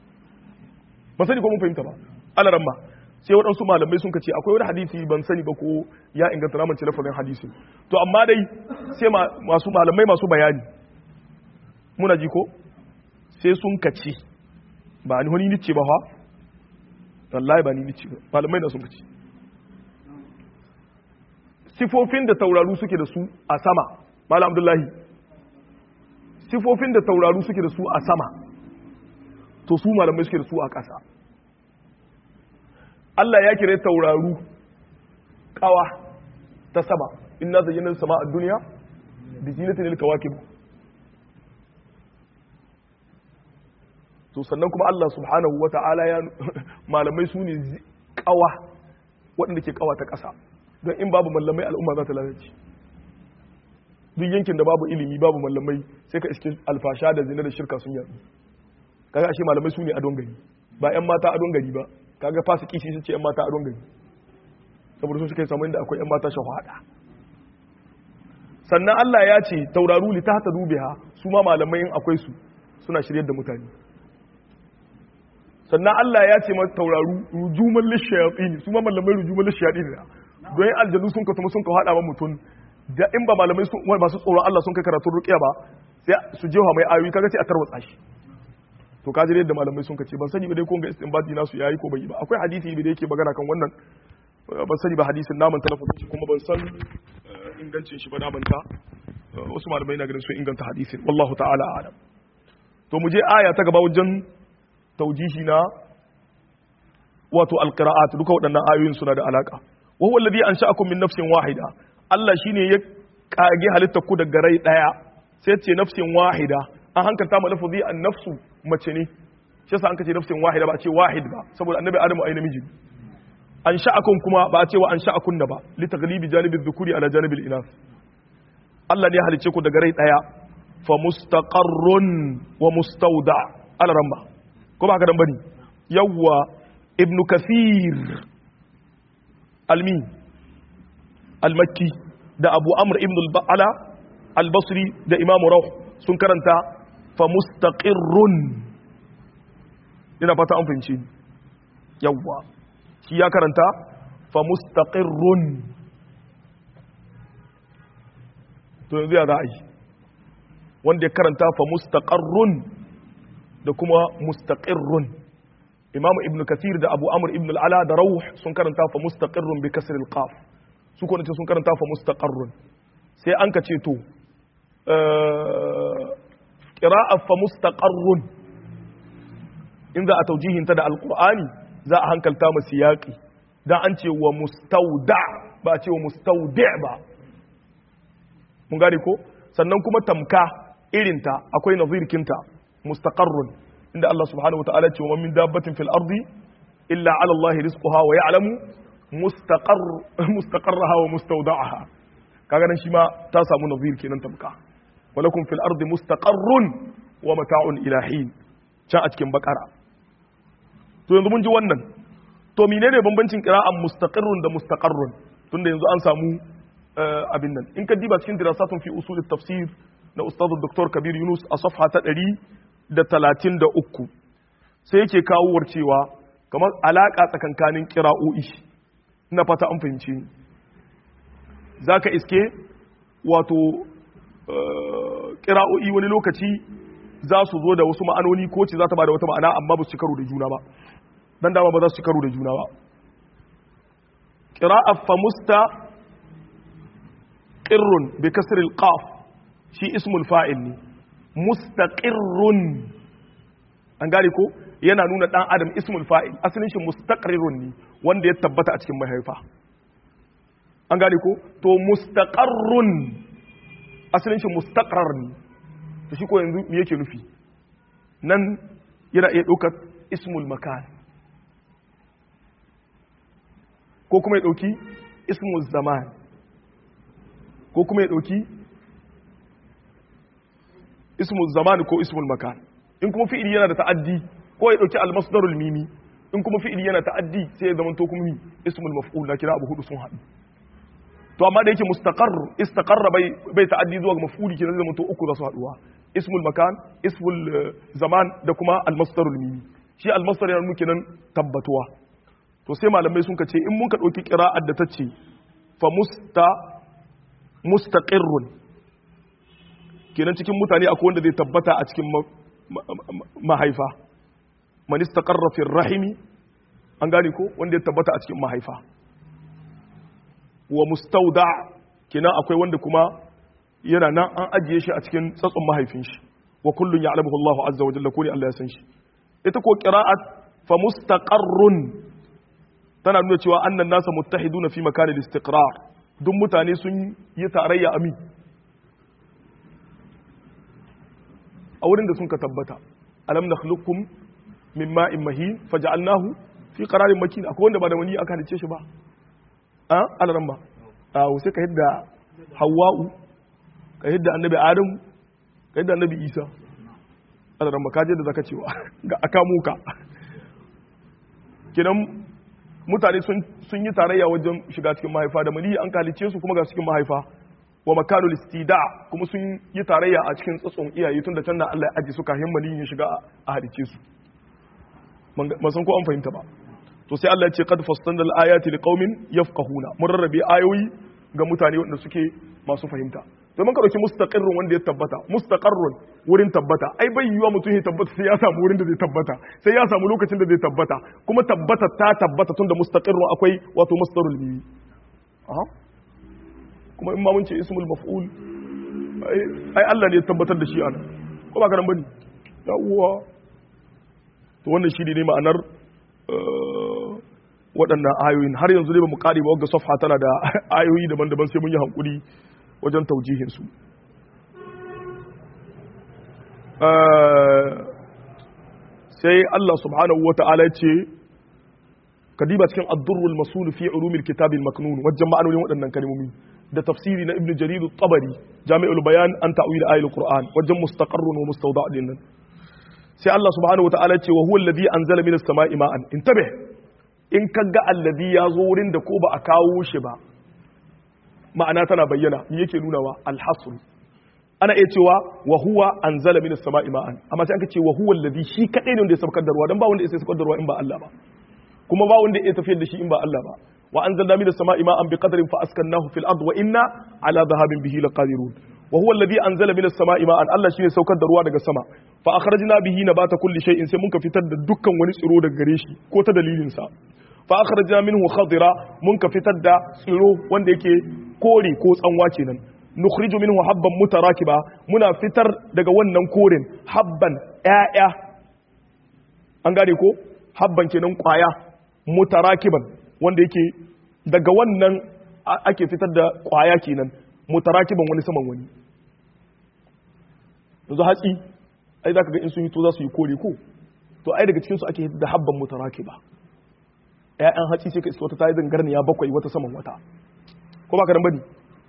ba sani ko mun fahimta ba alaran ma sai waɗansu malamai sun ce akwai wani hadisi ban sani ba ko ya inganta namance lafazin hadisi to amma dai sai masu malamai masu bayani muna ji ko sai sun kaci ba ni wani nice ba fa wallahi ba ni nice ba malamai na sun kaci sifofin da tauraru suke da su a sama malam abdullahi sifofin da tauraru suke da su a sama to su malamai suke da su a ƙasa Allah ya kire tauraru kawa ta sama inna zayyana sama a duniya bi zinatin lil kawakib to sannan kuma Allah subhanahu wata'ala ya malamai su ne kawa waɗanda ke kawa ta ƙasa don in babu mallamai al'umma za ta lalace duk yankin da babu ilimi babu mallamai sai ka iske alfasha da zina da shirka sun yaɗu kaga ashe malamai su ne a gari ba 'yan mata a gari ba kaga fasiki shi ce 'yan mata a gari saboda su suka yi samun da akwai 'yan mata shahada sannan Allah ya ce tauraru li tahta dubiha su ma malamai in akwai su suna shiryar da mutane sannan Allah ya ce mata tauraru rujuman lishayatin su ma malamai rujuman lishayatin ne don yin aljanu sun ka tuma sun ka hada ma mutum da in ba malamai sun ba su tsoron Allah sun kai karatun ruqiya ba sai su jefa mai ayoyi kaga sai a tarwatsa shi to kaji yadda malamai sun kace ban sani ba dai ko ga istinbati nasu yayi ko bai yi ba akwai hadisi da yake magana kan wannan ban sani ba hadisin naman talafin shi kuma ban san ingancin shi ba naman ta wasu malamai na ganin sun inganta hadisin wallahu ta'ala a'lam to mu je aya ta gaba wajen taujihi na wato alqira'at duka waɗannan ayoyin suna da alaka wa huwa alladhi ansha'akum min nafsin wahida Allah shine ya kage halitta ku daga rai daya sai ce nafsin wahida an hankalta ma lafazi an nafsu mace ne shi yasa an kace nafsin wahida ba a ce wahid ba saboda annabi adamu ai namiji an sha'akum kuma ba a ce wa an sha'akun ba li taghlibi janibi dhukuri ala janibi al-inath Allah ne ya halice ku daga rai daya fa mustaqarrun wa mustawda ala ramba ko ba haka dan bane yawwa ibnu kathir almi al-makki da abu amr ibn al-ba'ala al-basri da imam rawh sun karanta fa mustaqirrun ina fata an fahimci yawwa shi ya karanta fa mustaqirrun to yanzu ya za a yi wanda ya karanta fa mustaqarrun da kuma mustaqirrun imamu ibn kathir da abu amr ibn al'ala da rawh sun karanta fa mustaqirrun bi kasr al-qaf su kuma sun karanta fa mustaqarrun sai an ka ce to qira'a fa mustaqarrun in za a taujihin ta da alqur'ani za a hankalta mu siyaqi dan an ce wa mustauda ba a ce wa mustaudi ba mun gane ko sannan kuma tamka irinta akwai nazirkinta mustaqarrun inda Allah subhanahu wataala ce wa min dabbatin fil ardi illa ala Allah rizquha wa ya'lamu mustaqar mustaqarraha wa mustawda'aha kaga nan shi ma ta samu nazir kenan tamka walakum fil ardi mustaqarrun wa mata'un ila hin can a cikin bakara to yanzu mun ji wannan to menene bambancin qira'an mustaqirrun da mustaqarrun tunda yanzu an samu abin nan in ka diba cikin dirasatun fi usul tafsir na ustaz dr kabir yunus a safha ta 133 sai yake kawo cewa kamar alaka tsakankanin qira'o'i ina fata an fahimci zaka iske wato qira'o'i wani lokaci za su zo da wasu ma'anoni ko ce za ta ba da wata ma'ana amma ba su ci karo da juna ba dan dama ba za su ci karo da juna ba qira'a fa musta mustaqirrun bi kasr al-qaf shi ismul fa'il ne mustaqirrun an gane ko yana nuna dan adam ismul fa'il asalin shi mustaqirrun ne wanda ya tabbata a cikin mahaifa an gane ko to mustaqarrun asalin shi mustaqrar ne to shi ko yanzu me yake nufi nan yana iya ɗaukar ismul makan ko kuma ya ɗauki ismul zaman ko kuma ya ɗauki ismul zaman ko ismul makan in kuma fi'ili yana da ta'addi ko ya ɗauki almasdarul mimi in kuma fi'ili yana ta'addi sai ya zama to kuma ismul maf'ul na kira abu hudu sun haɗu to amma da yake mustaqar istaqarra bai bai ta'addi zuwa ga maf'uli kenan zama to uku za su haɗuwa ismul makan ismul zaman da kuma almasdarul mimi shi almasdar yana nuna kenan tabbatuwa to sai malamai sun ce in mun ka ɗauki qira'ar da ta ce fa musta mustaqirrun kenan cikin mutane akwai wanda zai tabbata a cikin mahaifa man istaqarra fi rahimi an gane ko wanda ya tabbata a cikin mahaifa wa mustauda kenan akwai wanda kuma yana nan an ajiye shi a cikin tsatson mahaifin shi wa kullun ya'lamuhu Allahu azza wa jalla ko ne Allah ya san shi ita ko qira'at fa mustaqarrun tana nuna cewa annan nasa muttahiduna fi makanil istiqrar duk mutane sun yi tarayya ami a wurin da sun ka tabbata alam nakhluqukum min ma'in mahin faj'alnahu fi qararin makin akwai wanda ba da wani aka halice shi ba a alaran ba a sai ka yadda hawa'u ka yadda annabi adamu ka yadda annabi isa alaran ba kaje da zaka cewa ga aka muka kinan mutane sun yi tarayya wajen shiga cikin mahaifa da mali an kalice su kuma ga cikin mahaifa wa makanul istida kuma sun yi tarayya a cikin tsatson iyaye tun da can da Allah ya aji suka hin mali ya shiga a halice su ban san ko an fahimta ba to sai Allah ya ce qad fastanna al-ayati liqaumin yafqahuna mun rarrabe ayoyi ga mutane wanda suke masu fahimta to mun ka dauki mustaqirrun wanda ya tabbata mustaqarrun wurin tabbata ai bai yiwa mutum ya tabbata sai ya samu wurin da zai tabbata sai ya samu lokacin da zai tabbata kuma tabbata ta tabbata tunda mustaqirrun akwai wato masdarul bihi kuma in ma mun ce ismul maf'ul ai Allah ne ya tabbatar da shi ana ko ba karan bane yawwa to wannan shi ne ma'anar waɗannan ayoyin har yanzu dai ba mu ƙari ba wadda safha tana da ayoyi daban-daban sai mun yi hankuli wajen taujihinsu sai Allah subhanahu wa ta'ala ce kadiba cikin addurrul masul fi ulumil kitabil maknun wajen ma'anonin waɗannan kalmomi da tafsiri na ibnu jarir tabari jami'ul bayan an ta'wil ayatul qur'an wajen mustaqarrun wa mustawda' din nan sai Allah subhanahu wa ta'ala ce wa huwa alladhi anzala minas sama'i ma'an intabih in kaga alladhi ya zo wurin da ko ba a kawo shi ba ma'ana tana bayyana me yake nunawa alhasr ana iya cewa wa huwa anzala minas sama'i ma'an amma sai aka ce wa huwa alladhi shi kadai ne wanda ya saukar da ruwa dan ba wanda ya saukar da ruwa in ba Allah ba kuma ba wanda ya tafiyar da shi in ba Allah ba wa anzalna minas sama'i ma'an biqadrin fa askannahu fil ard wa inna ala dhahabin bihi laqadirun wa huwa alladhi anzala minas sama'i ma'an Allah shine saukar da ruwa daga sama fa akhrajna bihi nabata kulli shay'in sai muka fitar da dukkan wani tsiro daga gare shi ko ta dalilin sa fa akhrajna minhu khadira mun ka fitar da tsiro wanda yake kore ko tsanwa kenan nukhriju minhu habban mutarakiba muna fitar daga wannan koren habban ƴaƴa an gane ko habban kenan kwaya mutarakiban wanda yake daga wannan ake fitar da kwaya kenan mutarakiban wani saman wani yanzu hatsi ai zaka ga in sun hito za su yi kore ko to ai daga cikin su ake da habban mutarakiba ƴaƴan hatsi sai ka iska wata tayi zangarniya bakwai wata saman wata ko ba ka nan bane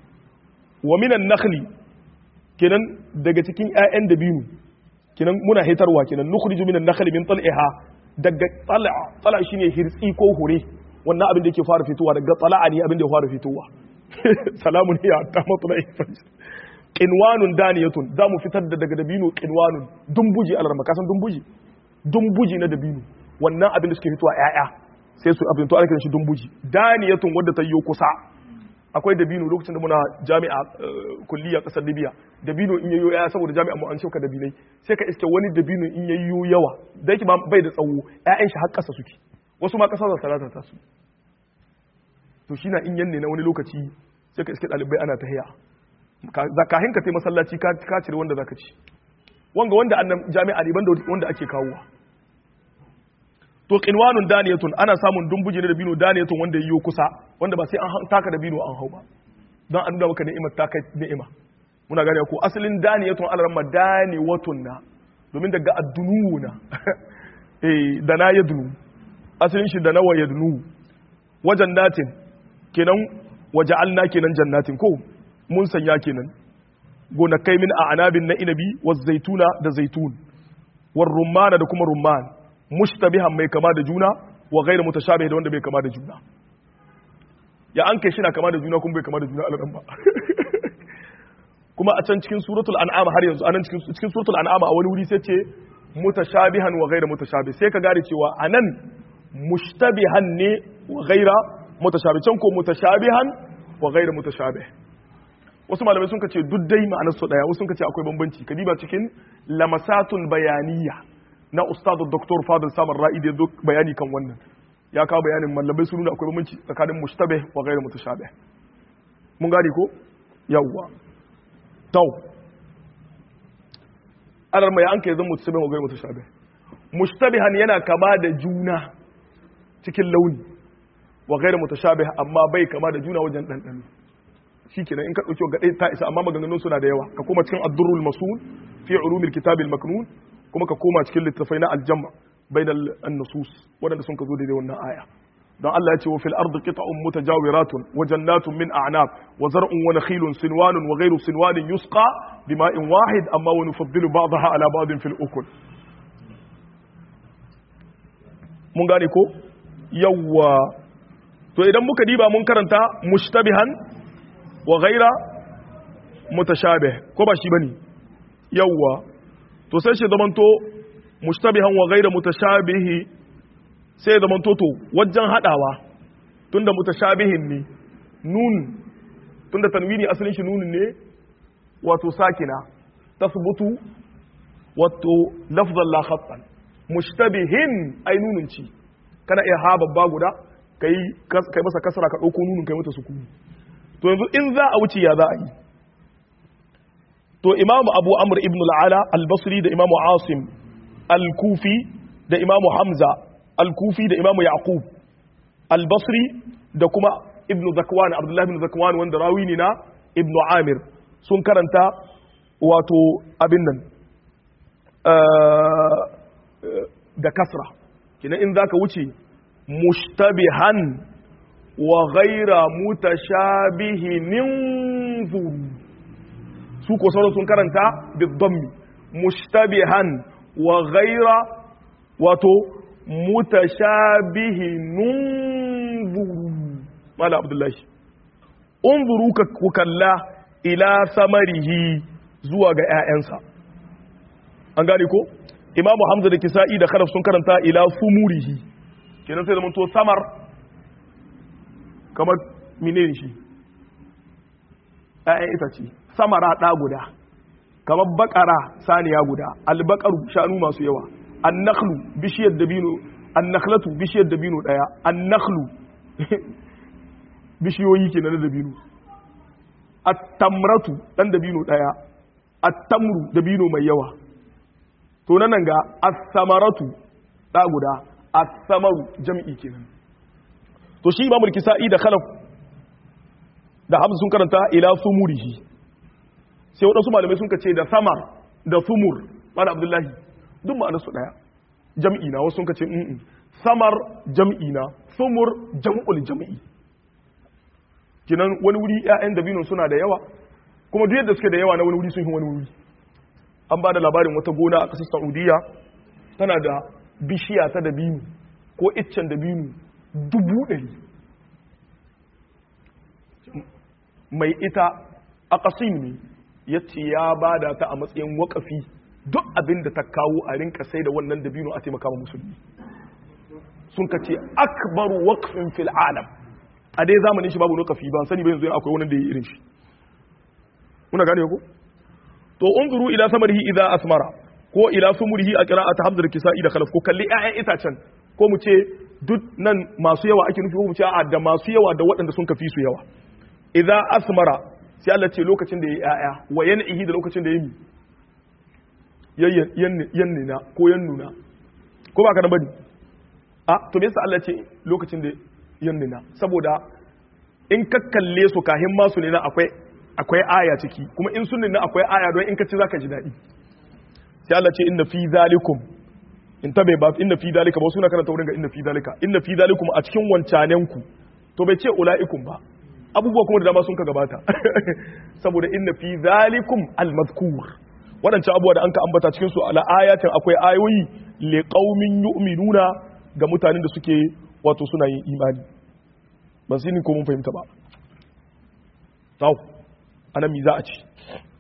wa minan nakhli kenan daga cikin ƴaƴan dabino kenan muna hitarwa kenan nukhriju minan nakhli min tal'iha daga tal'a tal'a shine hirtsi ko hure wannan abin da yake fara fitowa daga tala'a ne abin da ya fara fitowa salamun hiya ta matla'i fajr qinwanun daniyatun za mu fitar da daga dabino qinwanun dumbuji alarma kasan dumbuji dumbuji na dabino wannan abin da suke fitowa ƴaƴa sai su abin to ana kiran shi dumbuji daniyatun wadda ta yi kusa akwai dabino lokacin da muna jami'a kulliya kasar libya dabino in yayyo ya saboda jami'a mu an shauka dabinai sai ka iske wani dabino in yayyo yawa da yake bai da tsawo ƴaƴan shi har ƙasa suke wasu ma ƙasa za talata ta su to shi na in yanne na wani lokaci sai ka iske ɗalibai ana tahiya kahin ka tai masallaci ka cire wanda zaka ci wanga wanda annan jami'a ne banda wanda ake kawowa to qinwanun daniyatun ana samun dumbuji na dabino daniyatun wanda yiwo kusa wanda ba sai an taka dabino an hau ba don an nuna maka ni'imar taka ni'ima muna gane ko asalin daniyatun alaramma daniwatun na domin daga addunu na eh da na yadnu asalin shi da nawa yadnu wajen natin kenan waja'alna kenan jannatin ko mun sanya kenan gonakai min a anabin na inabi wa zaituna da zaitun war rumana da kuma rumman mushtabihan mai kama da juna wa ghairu mutashabih da wanda bai kama da juna ya an kai shi na kama da juna kuma bai kama da juna alaran ba kuma a can cikin suratul an'am har yanzu anan cikin cikin suratul an'am a wani wuri sai ce mutashabihan wa ghairu mutashabih sai ka gane cewa anan mushtabihan ne wa ghaira mutashabih can ko mutashabihan wa ghairu mutashabih wasu malamai sun ce duk dai ma'anar su daya wasu sun ce akwai bambanci kadiba cikin lamasatul bayaniya na ustadu Dr. Fadil Samar Ra'i da duk bayani kan wannan ya kawo bayanin malamai sun nuna akwai bambanci tsakanin mushtabih wa ghairu mutashabih mun gane ko yawwa tau alar mai an kai zan mutashabih wa ghairu mutashabih mushtabihan yana kama da juna cikin launi wa ghairu mutashabih amma bai kama da juna wajen dandano shikenan in ka dauki ga ta isa amma maganganun suna da yawa ka koma cikin ad-durrul masul fi ulumil kitab al-maknun kuma ka koma cikin littafai na aljamma bainal an-nusus wadanda sun ka zo daidai wannan aya don Allah ya ce wa fil ardi qita'un mutajawiratun wa jannatun min a'nab wa zar'un wa nakhilun sinwanun wa ghayru sinwanin yusqa bima'in wahid amma wa nufaddilu ba'daha ala ba'din fil ukul mun gane ko yawwa to idan muka diba mun karanta mushtabihan wa ghayra mutashabih ko ba shi bane yawwa to sai shi zamanto mushtabihan wa ghayra mutashabihi sai zamanto to wajen hadawa tunda mutashabihin ne nun tunda tanwini asalin shi nun ne wato sakina tasbutu wato lafzan la khattan mushtabihin ai nunun ci kana iya ha babba guda kai kai masa kasara ka dauko nunun kai mata sukuni to yanzu in za a wuce ya za a yi to imamu abu amr ibn al'ala al-basri da imamu asim al-kufi da imamu hamza al-kufi da imamu yaqub al-basri da kuma ibn zakwan abdullahi ibn zakwan wanda rawi ne na ibn amir sun karanta wato abin nan da kasra kina in zaka wuce mushtabihan wa ghaira mutashabihin zuru su ko sauran sun karanta bidammi mushtabihan wa ghaira wato mutashabihin unzuru mala abdullahi unzuru ka ku kalla ila samarihi zuwa ga ƴaƴansa an gane ko imamu hamza da kisa'i da kharaf sun karanta ila sumurihi kenan sai zama to samar kamar menene shi ‘ya'yan itace samara ɗa guda kamar bakara saniya guda albakaru shanu masu yawa annakhlu bishiyar dabino annakhlatu bishiyar dabino ɗaya annakhlu bishiyoyi ke na dabino attamratu ɗan dabino ɗaya attamru dabino mai yawa to nan ga as-samaratu ɗa guda as-samaru jam'i kenan to shi imamul kisa'i da khalaf da hamza sun karanta ila sumurihi sai waɗansu malamai sun ce da samar da sumur mana abdullahi duk ma'anar su ɗaya jam'i na wasu sun ce mm samar jam'i na sumur jam'ul jam'i kinan wani wuri ƴaƴan dabino suna da yawa kuma duk yadda suke da yawa na wani wuri sun yi wani wuri an ba da labarin wata gona a ƙasar saudiya tana da bishiya ta dabino ko iccen dabino dubu ɗari mai ita a ƙasim ne ya ce ya ba da ta a matsayin wakafi duk abin da ta kawo a rinka sai da wannan dabino a taimaka wa musulmi sun ka ce akbar wakfin fil alam a dai zamanin shi babu wakafi ba sani ba yanzu akwai wani da ya irin shi muna gane ko to unzuru ila samarihi idza asmara ko ila sumurihi a qira'at hamzar kisa'i da khalaf ko kalli ƴaƴan itacen ko mu ce duk nan masu yawa ake nufi ko mu ce a da masu yawa da waɗanda sun kafi su yawa idza asmara sai Allah ce lokacin da yayi ƴaƴa wa yan'ihi da lokacin da yayi yannina ko yannuna ko ba ka nan bane a to me yasa Allah ce lokacin da yannina saboda in ka kalle su kahin masu ne na akwai akwai aya ciki kuma in sunnin na akwai aya don in ka ci zaka ji daɗi sai Allah ce inna fi zalikum in tabe ba inna fi zalika ba suna karanta wurin ga inna fi zalika inna fi zalikum a cikin wancanen ku to bai ce ulaikum ba abubuwa kuma da dama sun ka gabata saboda inna fi zalikum almazkur wadancan abubuwa da an ka ambata cikin su ala ayatin akwai ayoyi li qaumin yu'minuna ga mutanen da suke wato suna yin imani ban sani ko mun fahimta ba tau anan mi za a ci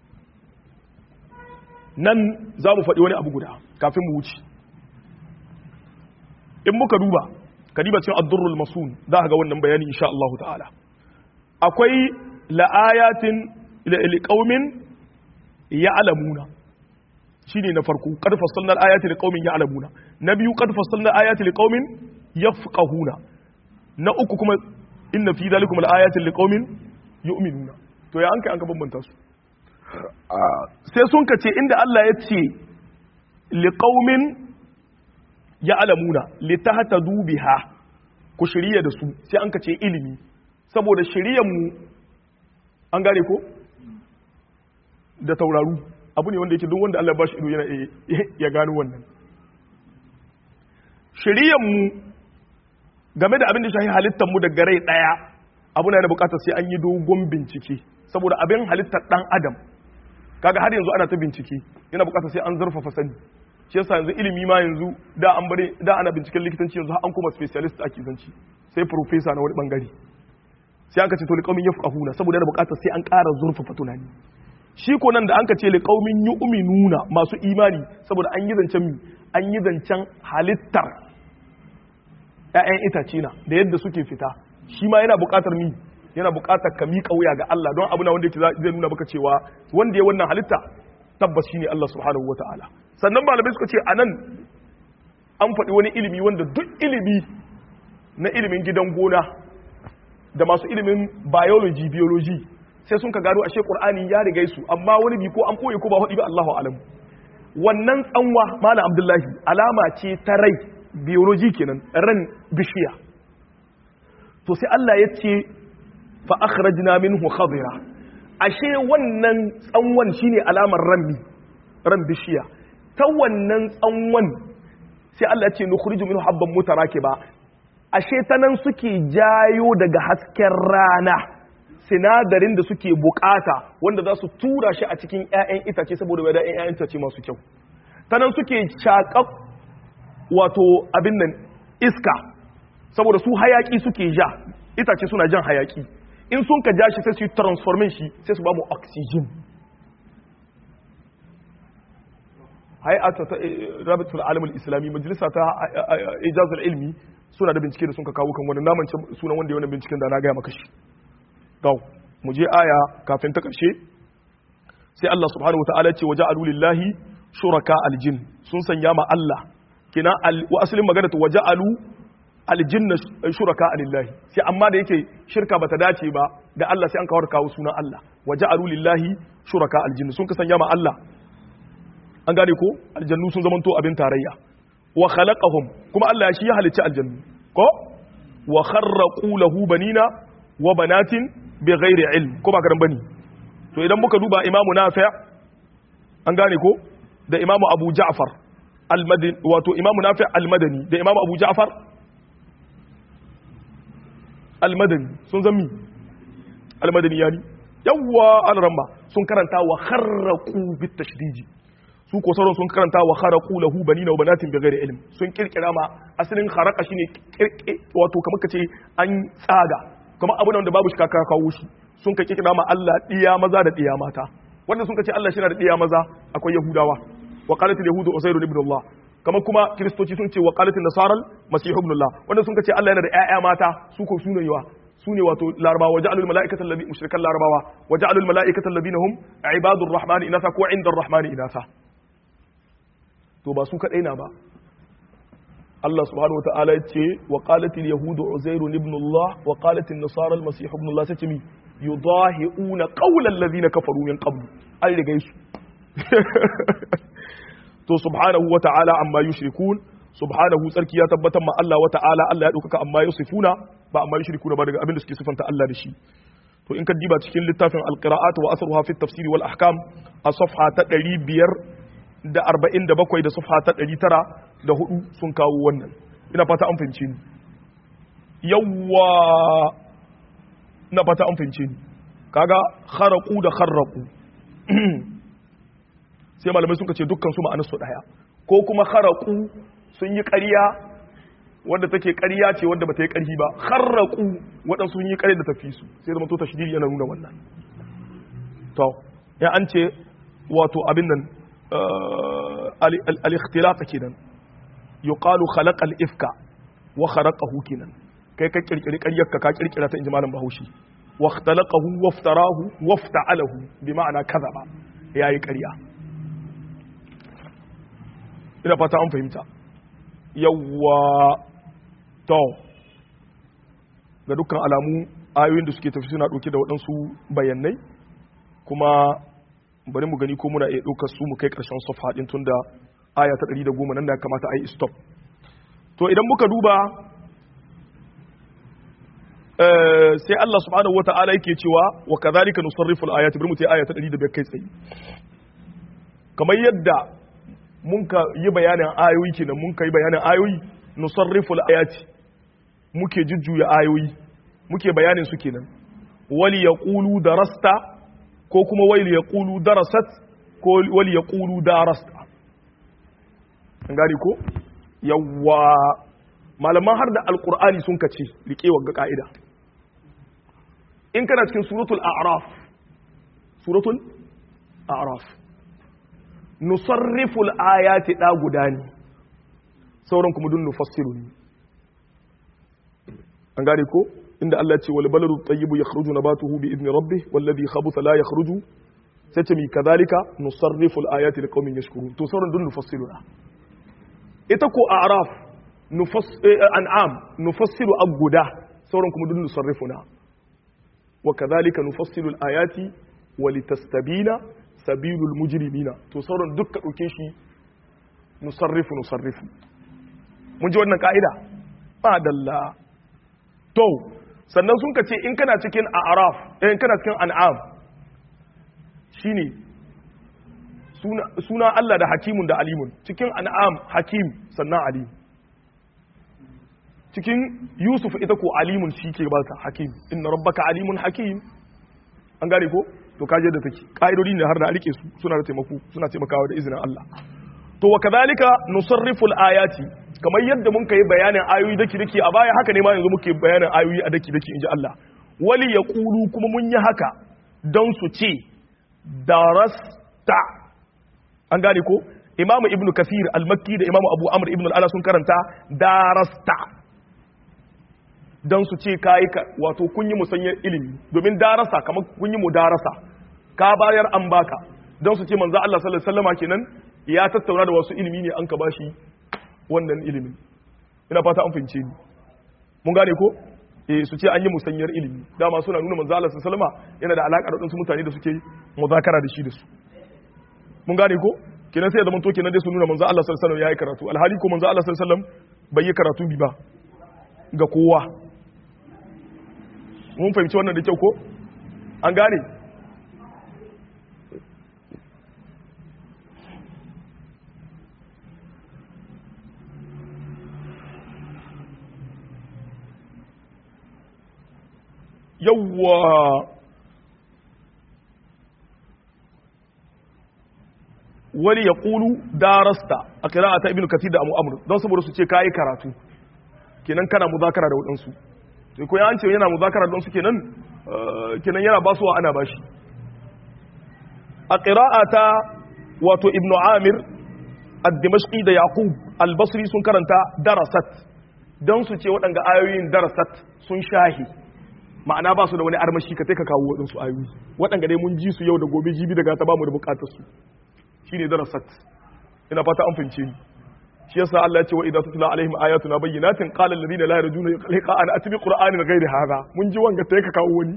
nan za mu faɗi wani abu guda kafin mu wuce in muka duba ka diba cin addurrul masun za ka ga wannan bayani insha Allah ta'ala akwai la'ayatin liqaumin ya'lamuna shine na farko qad fassalna al-ayati liqaumin ya'lamuna na biyu qad fassalna al-ayati liqaumin yafqahuna na uku kuma inna fi dhalikum al-ayati liqaumin yu'minuna to ya an kai an ka bambanta su sai sun ka ce inda Allah ya ce liqaumin ya'lamuna litahtadu biha ku shirya da su sai an ka ce ilimi saboda shiryanmu an gane ko da tauraru abu ne wanda yake duk wanda Allah ba shi ido yana ya gano wannan shiryanmu game da abin da shahi halittar mu daga rai daya abu na da bukatar sai an yi dogon bincike saboda abin halittar dan adam kaga har yanzu ana ta bincike yana bukatar sai an zurfafa sani shi yasa yanzu ilimi ma yanzu da an bare da ana binciken likitanci yanzu an kuma specialist ake zanci sai professor na wani bangare sai an ka ce to liqaumin yafqahuna saboda yana bukatar sai an ƙara zurfafa tunani shi ko nan da an ka ce liqaumin yu'minuna masu imani saboda an yi zancen mi an yi zancen halittar ƴaƴan itace na da yadda suke fita shi ma yana bukatar mi yana bukatar ka miƙa wuya ga Allah don abu na wanda yake zai nuna maka cewa wanda ya wannan halitta tabbas shine Allah subhanahu wataala sannan malamai suka ce anan an faɗi wani ilimi wanda duk ilimi na ilimin gidan gona da masu ilimin biology biology sai sun ka gano ashe qur'ani ya riga su amma wani bi ko an koyi ko ba hudi ba Allahu alam wannan tsanwa malam abdullahi alama ce ta rai biology kenan ran bishiya to sai Allah ya ce fa akhrajna minhu khadira ashe wannan tsanwan shine alamar ranmi ran bishiya ta wannan tsanwan sai Allah ya ce nukhriju minhu habban mutarakiba ashe ta nan suke jayo daga hasken rana sinadarin da suke bukata wanda za su tura shi a cikin 'ya'yan itace saboda wadda 'ya'yan itace masu kyau ta nan suke shaƙa wato abin nan iska saboda su hayaki suke ja itace suna jan hayaki in sun ka ja shi sai su yi transformation shi sai su ba mu oxygen hay'ata ta rabitul alamul islami majalisa ta ijazul ilmi suna da bincike da sun ka kawo kan wannan naman sunan wanda ya wannan binciken da na gaya maka shi gaw mu je aya kafin ta karshe sai Allah subhanahu wataala ce waja'alu lillahi shuraka aljin sun sanya ma Allah kina wa asalin magana ta waja'alu aljinna shuraka lillahi sai amma da yake shirka bata dace ba da Allah sai an kawar kawo sunan Allah waja'alu lillahi shuraka aljin sun ka sanya ma Allah an gane ko aljannu sun zamanto abin tarayya wa khalaqahum kuma Allah shi ya halicci aljannu ko wa kharraqu lahu banina wa banatin bighairi ilm ko ba karan bane to idan muka duba imamu nafi' an gane ko da imamu abu ja'far al-madani wato imamu nafi' al-madani da imamu abu ja'far al-madani sun zammi al-madani yani yawwa al-ramma sun karanta wa kharraqu bit tashdidi su ko sauran sun karanta wa kharaqu lahu banina wa banatin bighairi ilm sun kirkira ma asalin kharaqa shine wato kamar kace an tsaga kamar abu da babu shi kaka kawo shi sun ka kirkira ma Allah diya maza da diya mata wanda sun kace Allah shi na da diya maza akwai yahudawa wa qalat yahudu usayr ibn Allah kamar kuma kristoci sun ce wa qalat nasara masih ibn Allah wanda sun kace Allah yana da ƴaƴa mata su ko sunan yawa su ne wato larabawa wa ja'alul mala'ikata allazi mushrikan larabawa wa ja'alul mala'ikata allazina hum ibadur rahmani inatha ko indar rahmani inatha to ba su kadai na ba Allah subhanahu wataala ya ce wa qalatil yahudu uzair ibn Allah wa qalatil nasara al-masih ibn Allah sai mi yudahiuna qawla allazina kafaru min qabl an riga su to subhanahu wataala amma yushrikun subhanahu tsarki ya tabbatar ma Allah wataala Allah ya dauka amma yusifuna ba amma yushrikuna ba daga abin da suke sifanta Allah da shi to in ka diba cikin littafin al-qira'at wa asruha fi at-tafsir wal ahkam a safha ta 500 da 47 da safha ta 900 da hudu sun kawo wannan ina fata an fahimce ni yawwa ina fata an fahimce ni kaga kharaqu da kharraqu sai malamai suka ce dukkan su ma'anar su daya ko kuma kharaqu sun yi ƙarya wanda take ƙarya ce wanda bata yi ƙarfi ba kharraqu waɗansu sun yi ƙarya da tafi su sai zama to tashdidi yana nuna wannan to ya an ce wato abin nan al-ikhtilaf kenan yuqalu khalaqa al-ifka wa kharaqahu kenan kai ka kirkiri ƙaryar ka ka kirkira ta inji malam Bahaushe wa ikhtalaqahu wa iftarahu wa ifta'alahu bi ma'ana kadhaba yayi ƙarya ina fata an fahimta yawwa to ga dukkan alamu ayoyin da suke tafi suna ɗauke da waɗansu bayanai kuma bari mu gani ko muna iya ɗaukar su mu kai ƙarshen sofa ɗin tun da aya ta ɗari da goma nan da ya kamata a yi stop to idan muka duba sai Allah subhanahu wa ta'ala yake cewa wa kadhalika nusarrifu al-ayati bari mu ta aya ta ɗari da bai kai tsaye kamar yadda mun ka yi bayanin ayoyi kenan mun ka yi bayanin ayoyi nusarrifu al-ayati muke jujjuya ayoyi muke bayanin su kenan wali yaqulu darasta ko kuma wali yaqulu darasat ko wali yaqulu darasta an gani ko yawwa malaman har da alqur'ani sun kace rike wa ka'ida in kana cikin suratul a'raf suratul a'raf nusarrifu al-ayati da guda ne sauran kuma dun nufassiru ne an gane ko inda Allah ce wal baladu tayyibu yakhruju nabatuhu bi idni rabbih wal ladhi khabutha la yakhruju sai ce mi kadhalika nusarrifu al-ayati liqaumin yashkurun to sauran dun nufassiru ita ko a'raf nufass an'am nufassiru aguda sauran kuma dun nusarrifuna wa kadhalika nufassilu al-ayati wa litastabina sabilul mujrimina to sauran dukka dauke shi nusarrifu nusarrifu mun ji wannan ka'ida ba dalla to sannan sun kace in kana cikin a'raf in kana cikin an'am shine suna suna Allah da hakimun da alimun cikin an'am hakim sannan alim cikin yusuf ita ko alimun shi ke ba ta hakim inna rabbaka alimun hakim an gane ko to kaje da take ka'idodi ne har da rike su suna da taimako suna taimakawa da izinin Allah to wa kadhalika nusarrifu al-ayati kamar yadda mun kai bayanin ayoyi daki daki a baya haka ne ma yanzu muke bayanin ayoyi a daki daki inji Allah wali yaqulu kuma mun yi haka don su ce darasta an gane ko Imam Ibn Kathir al-Makki da Imam Abu Amr Ibn al-Ala sun karanta darasta dan su ce kai ka wato kun yi musanyar ilimi domin darasa kamar kun yi mudarasa ka bayar an baka dan su ce manzo Allah sallallahu alaihi wasallama kenan ya tattauna da wasu ilimi ne an ka bashi wannan ilimin ina fata an fahimce ni mun gane ko eh su ce an yi musanyar ilimi dama suna nuna manzo Allah sallallahu alaihi wasallama yana da alaka da wadansu mutane da suke muzakara da shi da su mun gane ko kenan sai ya zama to kenan dai su nuna manzo Allah sallallahu alaihi wasallam yayi karatu alhali ko manzo Allah sallallahu alaihi wasallam bai yi karatu bi ba ga kowa mun fahimci wannan da kyau ko an gane yawwa wani ya ƙulu darasta a kira ta ibn kathir da amu amur don saboda su ce kayi karatu kenan kana muzakara da waɗansu to ko ya ce yana muzakara da waɗansu kenan kenan yana basuwa ana bashi a ta wato ibn amir ad-dimashqi da yaqub al-basri sun karanta darasat don su ce waɗanga ayoyin darasat sun shahi ma'ana ba su da wani armashi ka ka kawo waɗansu ayoyi waɗanga dai mun ji su yau da gobe jibi daga ta ba mu da bukatar su shine darasat ina fata an fahimce ni shi yasa Allah ya ce wa idza tutla alaihim ayatuna bayyinatin qala alladhina la yarjuna liqa'ana atbi qur'anin ghairi hadha mun ji wanga sai ka kawo wani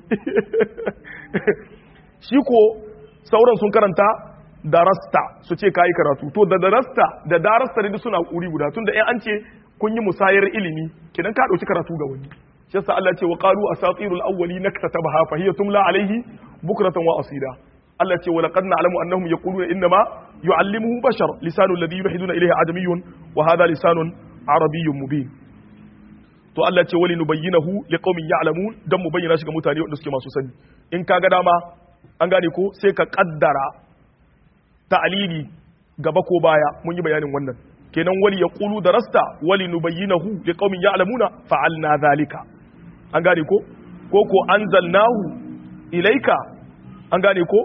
shi ko sauran sun karanta darasta su ce kai karatu to da darasta da darasta ne suna kuri guda tunda in an ce kun yi musayar ilimi kidan ka dauki karatu ga wani shi yasa Allah ya ce wa qalu asatirul awwalin naktatabaha fa hiya tumla alaihi bukratan wa asida Allah ce wa laqad na'lamu annahum yaquluna innama yu'allimuhu bashar lisanu alladhi yuhiduna ilayhi adamiyyun wa hadha lisanun arabiyyun mubin to Allah ce wali nubayyinahu liqaumin ya'lamun dan mu bayyana shi ga mutane wanda suke masu sani in kaga dama an gane ko sai ka kaddara ta'lili gaba ko baya mun yi bayanin wannan kenan wali yaqulu darasta wali nubayyinahu liqaumin ya'lamuna fa'alna dhalika an gane ko ko ko anzalnahu ilaika an gane ko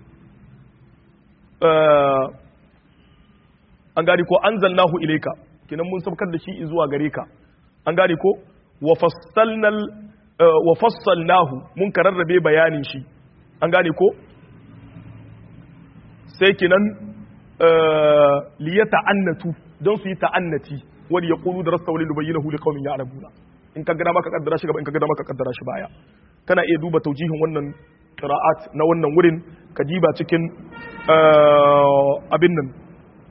an gane ko an zalnahu ilaika kinan mun sabkar da shi zuwa gare ka an gane ko wa fassalnahu mun kararrabe bayanin shi an gane ko sai kinan liya ta'annatu don su yi ta'annati wani ya kulu da rasta wani lubayyinahu li qaumin ya'lamuna in ka gada maka kaddara shi gaba in ka gada maka kaddara shi baya kana iya duba taujihin wannan qira'at na wannan wurin ka diba cikin abin nan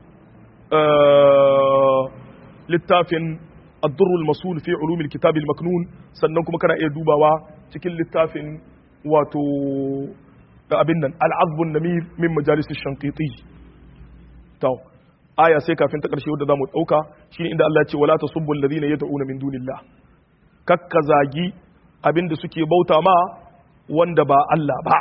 littafin ad-durrul masul fi ulumil kitab al-maknun sannan kuma kana iya dubawa cikin littafin wato abin nan al-azb an-namir min majalis ash-shanqiti to aya sai kafin ta karshe wadda zamu dauka shine inda Allah ya ce wala tasubbu alladhina yad'una min dunillah kakka zagi abinda suke bauta ma wanda ba Allah ba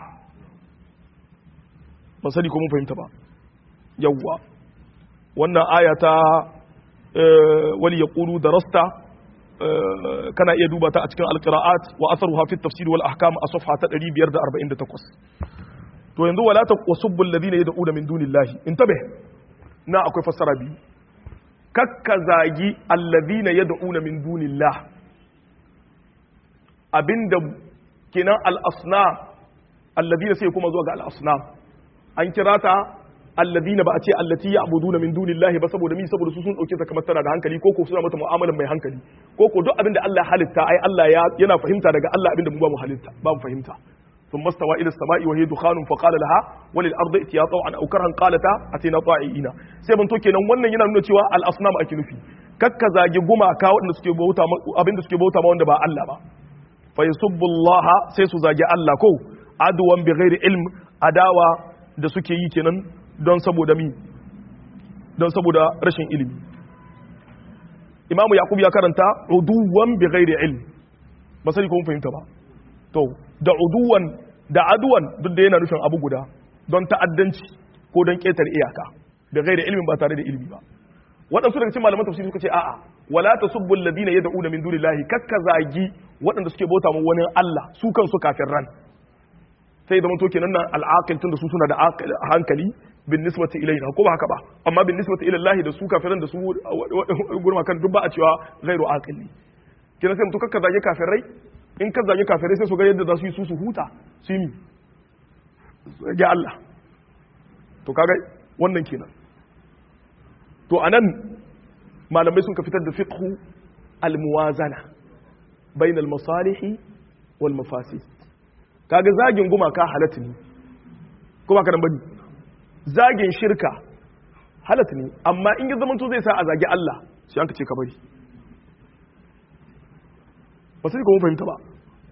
ba sani ko mun fahimta ba yawwa wannan aya ta wali yaqulu darasta kana iya duba ta a cikin alqiraat wa atharuha fi tafsir wal ahkam a safha ta 548 to yanzu wala taqusubbu alladhina yad'una min dunillahi intabe na akwai fassara biyu kakka zagi alladhina yad'una min dunillah abinda kenan al-asnam alladhina sai kuma zuwa ga al-asnam an kira ta alladina ba a ce allati ya'buduna min dunillahi ba saboda mi saboda su sun dauke ta kamar tana da hankali ko ko suna mata mu'amalan mai hankali ko ko duk abinda Allah ya halitta ai Allah ya yana fahimta daga Allah abinda mu ba mu halitta ba mu fahimta ثم استوى الى السماء وهي دخان فقال لها وللارض ائتيا طوعا او كرها قالتا اتينا طائعين sai ban to kenan wannan yana nuna cewa al asnam ake nufi kakka zagi gumaka waɗanda suke bauta abinda suke bauta ma wanda ba Allah ba fa yasubbullaha sai su zagi Allah ko adwan bi ghairi ilm adawa da suke yi kenan don saboda mi don saboda rashin ilimi imamu yaqub ya karanta uduwan bi ghairi ilm ba sai ko mun fahimta ba to da uduwan da aduwan duk da yana nufin abu guda don ta'addanci ko don ketar iyaka da ghairi ilmin ba tare da ilimi ba waɗansu daga cikin malaman tafsiri suka ce a'a wala tasubbu alladhina yad'una min dunillahi kakka zagi waɗanda suke bauta mu wani Allah su kansu kafirran sai da to kenan nan al'aqil tun da su suna da hankali bin nisbati ilayna ko ba haka ba amma bin nisbati ila Allah da su kafiran da su gurma kan duk ba a cewa ghairu aqili kina sai mutu kakka zage kafirai in ka zage kafirai sai su ga yadda za su yi su su huta su yi ga Allah to kaga wannan kenan to anan malamai sun ka fitar da fiqhu al-muwazana bain al-masalih wal mafasid kaga zagin gumaka halatta ne kuma karan bane zagin shirka halatta ne amma in ya zamanto zai sa a zagi Allah sai an ka ce ka bari ba sai kuma fahimta ba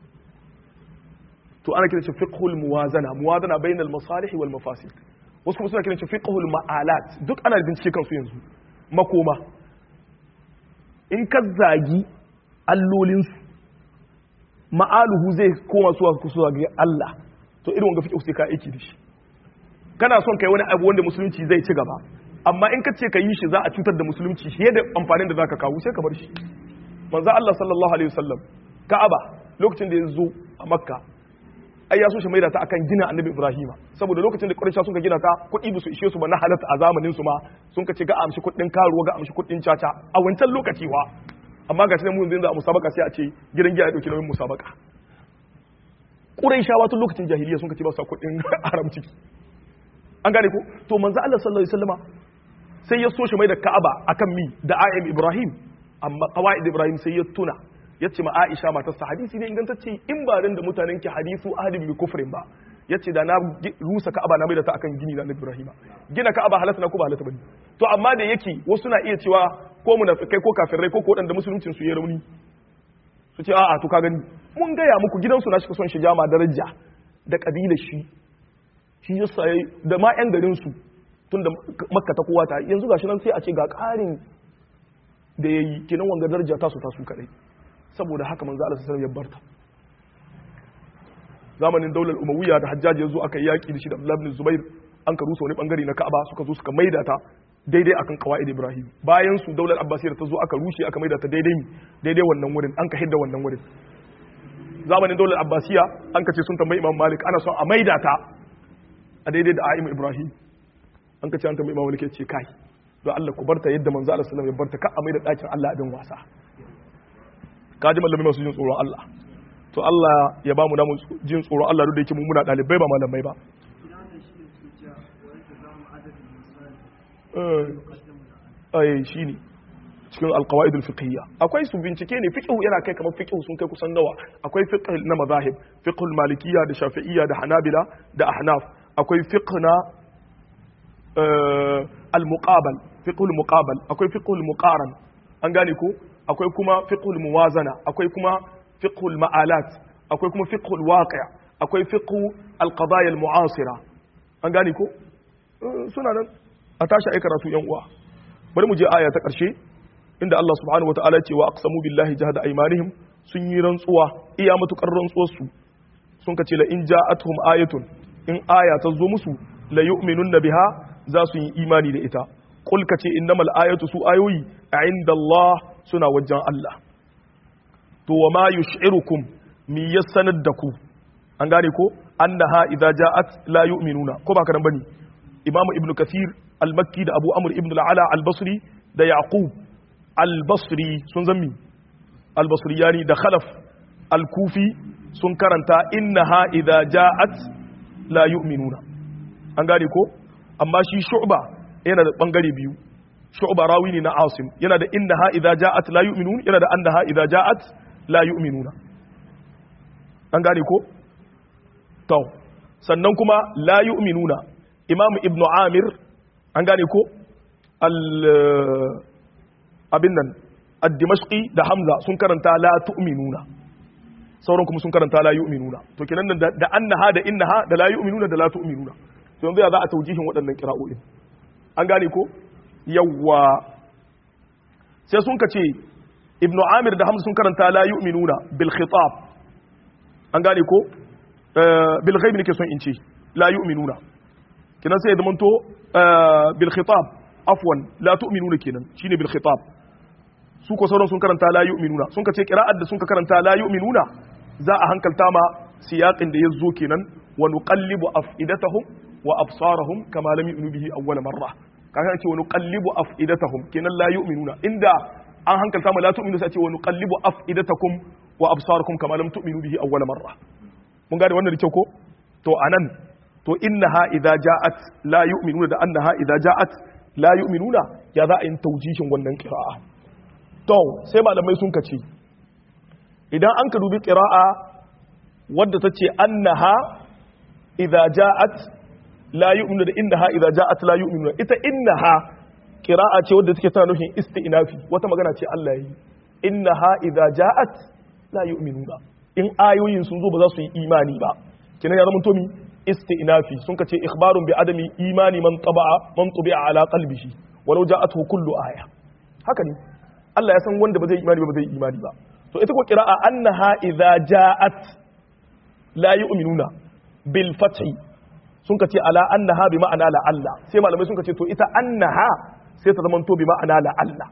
to ana kiran shi fiqhul muwazana muwazana bainal masalih wal mafasid wasu kuma suna kiran shi fiqhul ma'alat duk ana bincike kansu yanzu makoma in ka zagi allolinsu ma'aluhu zai koma suwa kusa ga Allah to irin wanga fiqh sai ka aiki da shi kana son kai wani abu wanda musulunci zai ci gaba amma in ka ce ka yi shi za a cutar da musulunci shi da amfanin da zaka kawo sai ka bar shi manzo Allah sallallahu alaihi wasallam Ka'aba lokacin da ya zo a Makka ai ya so shi maida ta akan gina Annabi Ibrahim saboda lokacin da Quraysh sun ka gina ta kuɗi ba su ishe su ba na halatta a zamanin su ma sun ka ce ga amshi kuɗin karuwa ga amshi kuɗin caca a wancan lokaci wa amma ga shi mu yanzu a musabaka sai a ce gidan giya ya dauki nauyin musabaka Qurayshawa tun lokacin jahiliya sun ka ce ba su kuɗin haram ciki an gane ko to manzo Allah sallallahu alaihi wasallama sai ya so shi mai da Ka'aba akan mi da Ayyam Ibrahim amma qawaid Ibrahim sai ya tuna yace ma Aisha matarsa hadisi ne ingantacce in ba dan da mutanen ki hadisu ahadin bi kufrin ba yace da na rusa Ka'aba na mai da ta akan gini na Ibrahim gina Ka'aba halatta na ko ba halatta bane to amma da yake wasu na iya cewa ko munafikai ko kafirai ko ko wadanda musuluncin su ya rauni su ce a'a to ka gani mun gaya muku gidansu na shi son shiga ma daraja da kabilar shi shi ya saye da ma 'yan garinsu tun da makka ta kowa ta yanzu gashi nan sai a ce ga ƙarin da ya yi kinan wanga daraja tasu tasu kaɗai saboda haka manzo Allah sallallahu ya barta zamanin daular umawiyya da hajjaji ya zo aka yi yaƙi da shi da Abdullah ibn Zubair an ka rusa wani bangare na Ka'aba suka zo suka maida ta daidai akan qawaid Ibrahim bayan su daular Abbasiyya ta zo aka rushe aka maida ta daidai daidai wannan wurin an ka hidda wannan wurin zamanin daular Abbasiyya an ka ce sun tambayi Imam Malik ana son a maida ta a daidai da a'im ibrahim an ka ce an tambayi imam wani ke ce kai don Allah ku barta yadda manzo Allah sallallahu alaihi wasallam ya barta ka a mai da dakin Allah abin wasa ka ji mallamai masu jin tsoron Allah to Allah ya ba mu namu jin tsoron Allah duk da yake mu muna dalibai ba malamai ba eh shine cikin alqawaid alfiqhiyya akwai su bincike ne fiqh yana kai kamar fiqh sun kai kusan nawa akwai fiqh na mazahib fiqh malikiyya da shafi'iyya da hanabila da ahnaf akwai fiqh na al-muqabal fiqh al-muqabal akwai fiqh al-muqaran an gane ko akwai kuma fiqh al-muwazana akwai kuma fiqh al-ma'alat akwai kuma fiqh al-waqi' akwai fiqh al-qadaya al-mu'asira an gane ko suna nan a tashi ai karatu yan uwa bari mu je aya ta karshe inda Allah subhanahu wataala ce wa aqsamu billahi jahada aymanihim sun yi rantsuwa iya matukar rantsuwar su sun ka ce la in ja'atuhum ayatun in aya ta zo musu la yu'minunna biha za su yi imani da ita qul ka ce innamal ayatu su ayoyi inda Allah suna wajen Allah to wa ma yush'irukum mi yasanar da ku an gane ko annaha idza ja'at la yu'minuna ko ba ka nan bane imamu ibnu kathir al-makki da abu amr ibn al-ala al-basri da yaqub al-basri sun zammi al-basriyani da khalaf al-kufi sun karanta innaha idza ja'at la yu'minuna an gane ko amma shi shu'ba yana da bangare biyu shu'ba rawi ne na asim yana da innaha idza ja'at la yu'minun yana da annaha idza ja'at la yu'minuna an gane ko to sannan kuma la yu'minuna imam ibn amir an gane ko al abin nan ad-dimashqi da hamza sun karanta la tu'minuna sauran kuma sun karanta la yu'minuna to kenan da da annaha da innaha da la yu'minuna da la tu'minuna to yanzu ya za a taujihin waɗannan qira'o'in an gane ko yawwa sai sun kace ibnu amir da hamza sun karanta la yu'minuna bil khitab an gane ko bil ghaib nake son in ce la yu'minuna kenan sai ya zamanto bil khitab afwan la tu'minuna kenan shine bil khitab su ko sauran sun karanta la yu'minuna sun kace qira'at da sun ka karanta la yu'minuna za a hankalta ma siyaqin da yazo kenan wa nuqallibu afidatahum wa absarahum kama lam yu'minu bihi awwal marra kaga ce wa nuqallibu afidatahum kenan la yu'minuna inda an hankalta mu la tu'minu sai ce wa nuqallibu afidatakum wa absarakum kama lam tu'minu bihi awwal marra mun gane wannan da kyau ko to anan to innaha idza ja'at la yu'minuna da annaha idza ja'at la yu'minuna ya za a yin taujihin wannan qira'a to sai malamai sun kace idan an ka dubi qira'a wadda ta ce annaha idza ja'at la yu'minu da innaha idza ja'at la yu'minuna ita innaha qira'a ce wadda take tana nufin isti'nafi wata magana ce Allah yi innaha idza ja'at la yu'minuna in ayoyin sun zo ba za su yi imani ba kenan ya zama to mi isti'nafi sun kace ikhbarun bi adami imani man taba'a man tubi'a ala qalbihi walau ja'atuhu kullu aya haka ne Allah ya san wanda ba zai imani ba ba zai imani ba to ita ko qira'a annaha idza ja'at la yu'minuna bil fathi sun kace ala annaha bi ma'ana la Allah sai malamai sun kace to ita annaha sai ta zama to bi ma'ana la Allah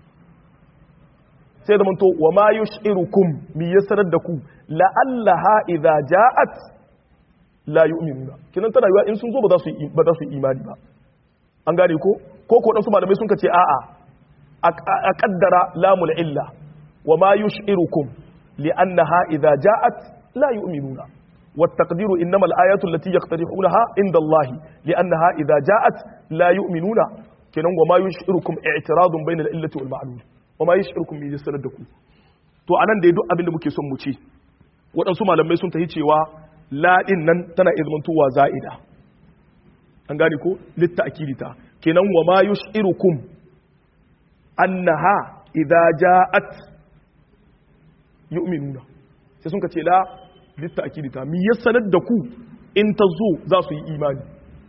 sai zama to wa ma yush'irukum mi yasarar da ku la allaha idza ja'at la yu'minuna kinan tana yiwa in sun zo ba za su ba za su imani ba an gane ko ko ko dan su malamai sun kace a'a a kaddara lamul illa wa ma yush'irukum li annaha idza ja'at la yu'minuna والتقدير إنما الآيات التي يقترحونها عند الله لأنها إذا جاءت لا يؤمنون كنن وما يشعركم اعتراض بين الإلة والمعلول وما يشعركم من يسردكم to anan da duk abin da muke son mu ce waɗansu malamai sun tahi cewa laɗin nan tana izmantowa za'ida an gane ko litta akidita kenan wa ma yushirukum annaha idza ja'at yu'minuna sai sun ka ce la litta akidita mi ya sanar da ku in ta zo za su yi imani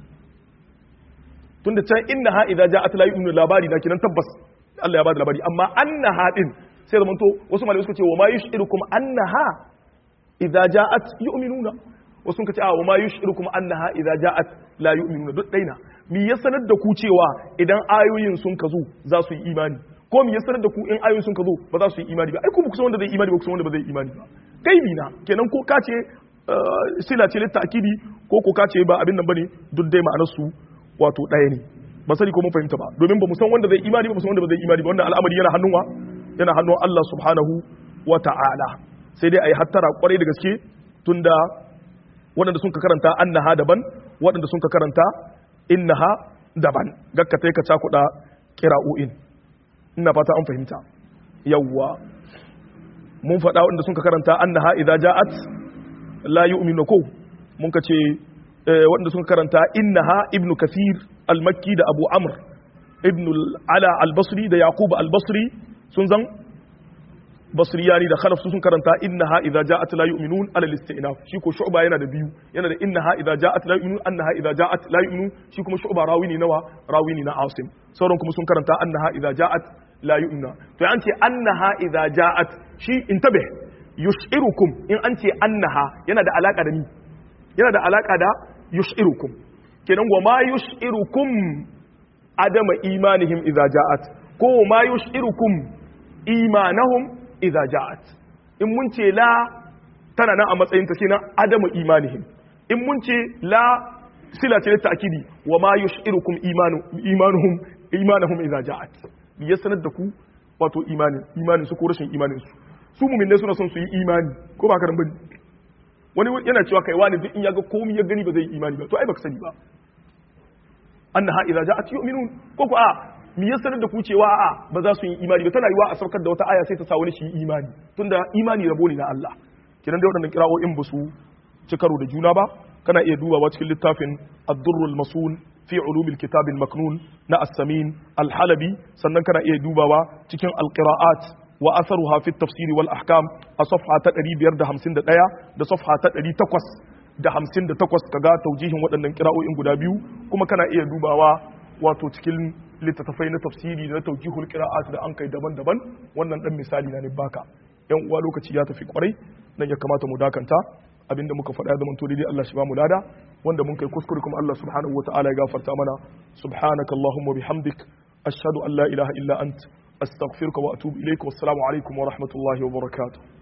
tunda can innaha idza ja'at la yu'minu labari na kinan tabbas Allah ya bada labari amma annaha din sai da manto wasu malamai suka ce wa ma yushirukum annaha idza ja'at yu'minuna wasu suka ce a wa ma yushirukum annaha idza ja'at la yu'minuna duk daina mi ya sanar da ku cewa idan ayoyin sun ka zo za su yi imani ko mi ya sanar da ku in ayoyin sun ka zo ba za su yi imani ba ai ku ba ku san wanda zai imani ba ku san wanda ba zai imani ba gaibi na kenan ko ka ce sila ce litta akidi ko ko ka ce ba abin nan bane duk dai ma'anar su wato ɗaya ne ba sani ko mun fahimta ba domin ba mu san wanda zai imani ba mu san wanda ba zai imani ba wannan al'amari yana hannun wa yana hannun Allah subhanahu wa ta'ala sai dai ayi hattara kwarai da gaske tunda waɗanda sun ka karanta annaha daban waɗanda sun ka karanta innaha daban gakka tai ka cakuɗa kira'o'in ina fata an fahimta yawwa mun faɗa wanda sun ka karanta annaha idza ja'at la yu'minu ko mun ka ce wanda sun karanta innaha ibnu kathir al-makki da abu amr ibn ala al-basri da yaqub al-basri sun zan basriyani da khalaf sun karanta innaha idza ja'at la yu'minun ala al-istinaf shi ko shu'ba yana da biyu yana da innaha idza ja'at la yu'minun annaha idza ja'at la yu'minun shi kuma shu'ba rawini nawa rawini na asim sauran kuma sun karanta annaha idza ja'at la yu'mina to an ce annaha idza ja'at shi intabih yushirukum in an ce annaha yana da alaka da ni yana da alaka da yushirukum kenan wa ma yushirukum adama imanihim idza ja'at ko ma yushirukum imanahum idza ja'at in mun ce la tana nan a matsayin ta kenan adama imanihim in mun ce la sila ce ta akidi wa ma yushirukum imanu imanuhum imanahum idza ja'at ya sanar da ku wato imanin imanin su ko rashin imanin su su mu'minai suna son su yi imani ko ba karan bane wani yana cewa kai wani duk in yaga komai ya gani ba zai yi imani ba to ai baka sani ba annaha idza ja'at yu'minun ko ko a mi ya sanar da ku cewa a ba za su yi imani ba tana yiwa a saukar da wata aya sai ta sa wani shi imani tunda imani rabo ne na Allah kiran da waɗannan kira'o'in ba su ci karo da juna ba kana iya dubawa cikin littafin ad-durrul masun fi ulumil kitab al-maknun na as-samin al-halabi sannan kana iya dubawa cikin al-qira'at wa atharuha fi at-tafsir wal ahkam a safha ta 551 da safha ta 858 kaga taujihin waɗannan kira'o'in guda biyu kuma kana iya dubawa wato cikin littattafai na tafsiri da na taujihul qira'at da an kai daban-daban wannan dan misali na ne baka yan uwa lokaci ya tafi kwarai nan ya kamata mu dakanta abinda muka faɗa da manto daidai Allah shi ba mu lada wanda mun kai kuskure kuma Allah subhanahu wataala ya gafarta mana subhanaka allahumma bihamdik ashhadu an la ilaha illa ant astaghfiruka wa atubu ilaik wassalamu alaikum wa rahmatullahi wa barakatuh